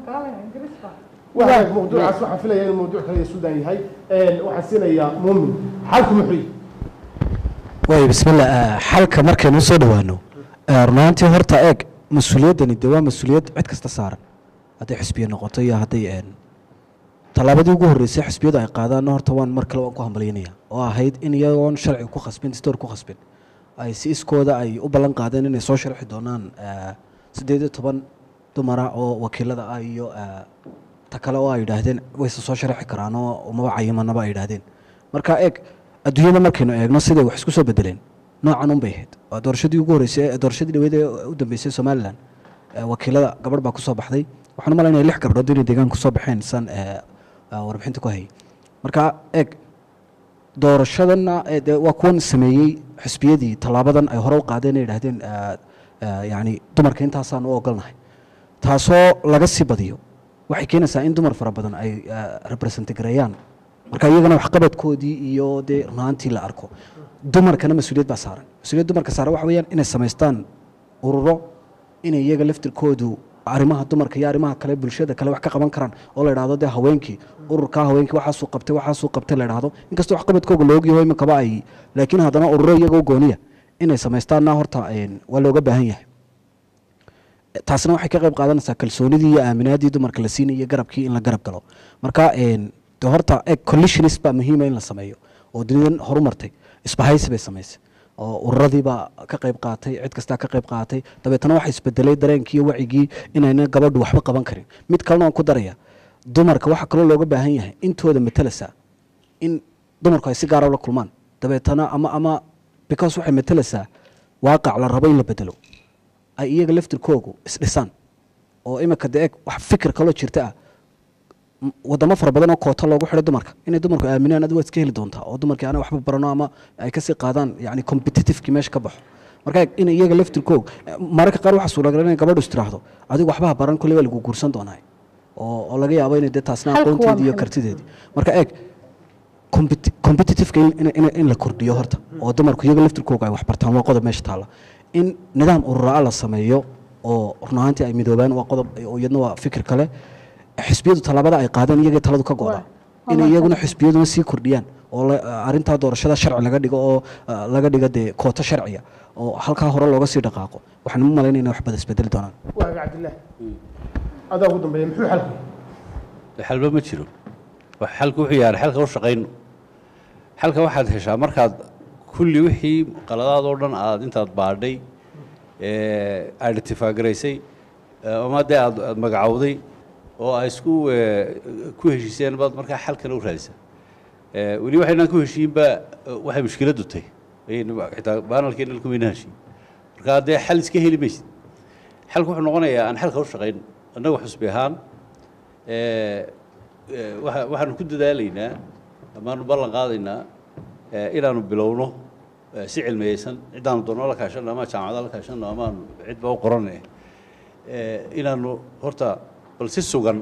waa mawduucaas waxaan filaya inuu mawduuc kale sudan yahay Een, waxaan siinayaa muumin xalku muxuu yahay waay bismillah ah, xalka markaynu soo dhowaano ah, run ahaantii horta eeg mas-uuliyaddani dee waa mas-uuliyad cid kasta saaran hadday xisbiya noqoto iyo hadday een, tallaabadii ugu horreysay xisbiyadu ay qaadaanna horta waan mar kale waan ku hambalyaynaya oo ahayd in iyagoon sharciga ku khasbin distoor ku khasbin ay si iskooda ay u ballan qaadeen inay soo sharxi doonaan ah, siddeed iyo toban dumara oo wakiilada ah iyo ah, ta kale oo ay yidhaahdeen wayse soo sharxi karaan oo umaba cayimanaba ay yidhaahdeen marka eeg adduunyada markaynu eegno siday wax isku soo bedeleen noocan un bay ahayd waa doorashadii ugu horreysay ee- doorashadii dhaweyd ee u dambeysay somalilan ee wakiilada gabadh baa kusoo baxday waxaan u malaynaya lix gabdhood inay deegaan kusoo baxeen san ee, ee, warbixinta ku hayay marka eeg doorashadana ee, dee waa kuwan sameeyey xisbiyadii tallaabadan ay hore u qaadeen ay yidhaahdeen ee, ee, yacni dumarka intaasaan u ogolnahay taasoo laga sii badiyo waxay keenaysaa in dumar fara badan ay represent gareeyaan marka iyagana waxqabadkoodii iyo dee runaantii la arko dumarkana mas-uuliyad baa saaran mas-uuliyad dumarka saaran waxa weeyaan inay samaystaan ururo inay iyaga laftirkoodu arrimaha dumarka iyo arrimaha kale bulshada kale wax ka qaban karaan oo la idhahdo dee haweenkii ururkaa haweenkii waxaasuu qabtay waxaasuu qabtay la idhahdo inkastoo waxqabadkooga la ogyaho iminkaba ay laakiin haddana ururo iyagoo gooniya inay samaystaanna horta een, waa looga baahan yahay taasna waxay ka qayb qaadanaysaa kalsoonidii iyo aaminaadii dumarka la siinaya garabkii in la garab galo marka een, de horta eg collisionist baa muhiima in la sameeyo oo dunidan horumartay isbahaysi bay samaysay oo ururadiibaa ka qayb qaatay cid kastaa ka qayb qaatay dabeetana waxa isbedelay dareenkii iyo wacigii inayna gabadhu waxba qaban karin mid kalena waan ku daraya dumarka waxaa kaloo looga baahan yahay intooda matelasa in dumarku ay si gaara ula kulmaan dabeetana ama ama because waxay matalaysaa waaqac la rabo in la bedelo ay iyaga laftirkoogu isdhisaan oo imika de eg wax fikir kaloo jirta ah m- wadamo fara badan oo koota loogu xidhay dumarka inay dumarku aaminaan adi waad iska heli doontaa oo dumarkii aanay waxba barano ama ay kasii qaadaan yani competitivekii meesha ka baxo marka eg in iyaga laftirkoog mararka qaar waxaa suuragal inay gabadhu istiraahdo adigu waxbaha baran kolley waa lagu guursan doonaa oo oo laga yaabo inay dee taasna Halku waa aqoonteedii iyo maxay? kartideedii marka eeg competi- competitiveka in- in- in- in la kordhiyo horta oo dumarku iyaga laftirkooga ay wax bartaan waa qodob meesha taalla in nidaam ururaa la sameeyo oo run ahaantii ay midoobaan waa qodob oo iyadna waa fikir kale xisbiyadu tallaabada ay qaadeen iyagii taladu ka gooda in iyaguna xisbiyaduna sii kordhiyaan oo la- arrintaa doorashada sharci laga dhigo oo ah, laga dhigo dee koota sharciya oo halkaa hore looga sii dhaqaaqo waxaan u malaynaya inay wax badan isbedeli doonaan waaga cabdillaah adaa ugu dambeeya muxuu xalku xalba ma jiro wax xalku wuxuu yahay xalka u shaqayno xalka waxaad heshaa markaad kulli wixii qaladaad oo dhan aad intaad baadhay identify garaysay eh, ama dee aad aad magacowday oo ay isku eh, ku heshiiseen baad markaa xalkana u raadisaa Eh, weli waxaynaan ku heshiinba eh, waxay mushkiladdu tahay ayaynu xitaa baanalkeena kumayna heshiin marka dee xal iska heli maysid xalku wuxuu noqonayaa aan xalka u shaqayno annagu xusbi ahaan eh, eh, waxa- waxaanu ku dadaalaynaa amaanu ballan qaadaynaa eh, inaanu bilowno eh, si cilmiyeysan ciddaanu doonno la kaashanno ama jaamacada la kaashanno amaanu cidba u qorane eh, inaanu horta bal si sugan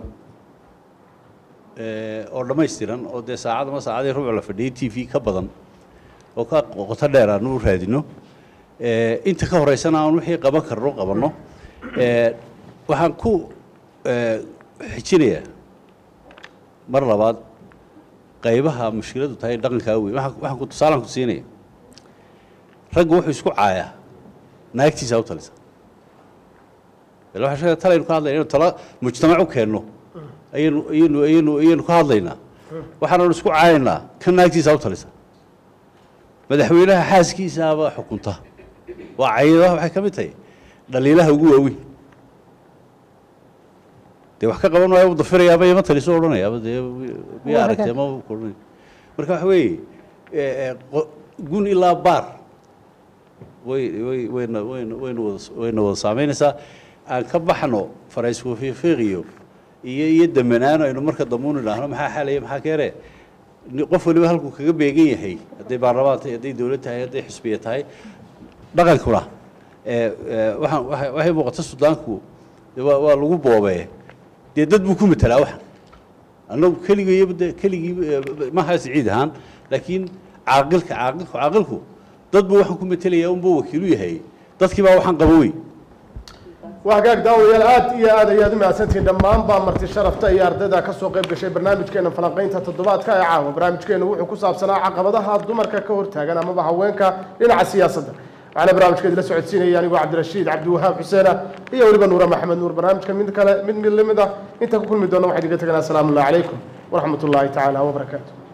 eh, oo dhammaystiran oo dee saacad ama saacadii rubuc la fadhiyay t v ka badan oo ka qoto dheer aanu u raadino Eh, inta ka horeysana aan wixii qaban karno qabanno Eh, waxaan ku eh, xijinayaa mar labaad qaybaha mushkiladu tahay dhaqankaa weyn waxaan waxaan ku tusaalaan ku siinaya raggu wuxuu isku caayaa naagtiisa u talisa ila waxaa sheegaya talaynu ka hadlayna inuu tala mujtamac u keenno ayaynu ayaynu ayaynu ayaynu ka hadlaynaa waxaananu isku caayaynaa kan naagtiisa u talisa madaxweynaha xaaskiisaaba xukunta waa cayadaha waxay ka mid tahay dhaliilaha ugu waaweyn dee wax ka qaban waayo u dafirayaaba ima taliso odhanayaaba dee miya aragtay ma odhanay marka waxa weeye eh, eh, qo- gun ilaa baar way way wayna wayna wayna wada wayna wada saameynaysaa aan ka baxno farayskufiiqiyo iyo iyo damanaan aynu marka dambuun idhaahno maxaa xalaya maxaa keene ni- qof waliba halkuu kaga beegan yahay hadday baarlamaan tahay hadday dowlad tahay hadday xisbiya tahay dhaqankuna eh, eh, waxaan waxay waxay muuqata sudaanku dee waa waa lagu boobee dee dad buu ku matelaa waxan annagu keligayba de keligii eh, maaha siciid ahaan laakiin caaqilka caaqilku caaqilku dad buu waxaan ku metelayaa unbuu wakiilu yahay dadkii baa waxaan qaba wey waa hagaag daawadayaal aad iyo aad ayaad u mahadsantihiin dhammaan baa marti sharafta iyo ardayda ka soo qayb gashay barnaamijkeena falanqaynta toddobaadka ee caawa barnaamijkeenu wuxuu ku saabsanaa caqabadaha dumarka ka hortaagan amaba haweenka dhinaca siyaasadda waxaana barnaamijkeedi la socodsiinaya anigoo cabdirashiid cabdiwahaab xuseena iyo weliba nuure maxamed nuur barnaamijka mid kale mid mid lamid ah inta ku kulmi doona waxaan idiga teganaa asalaamu allahi calaykum waraxmat ullaahi tacaala wabarakaatu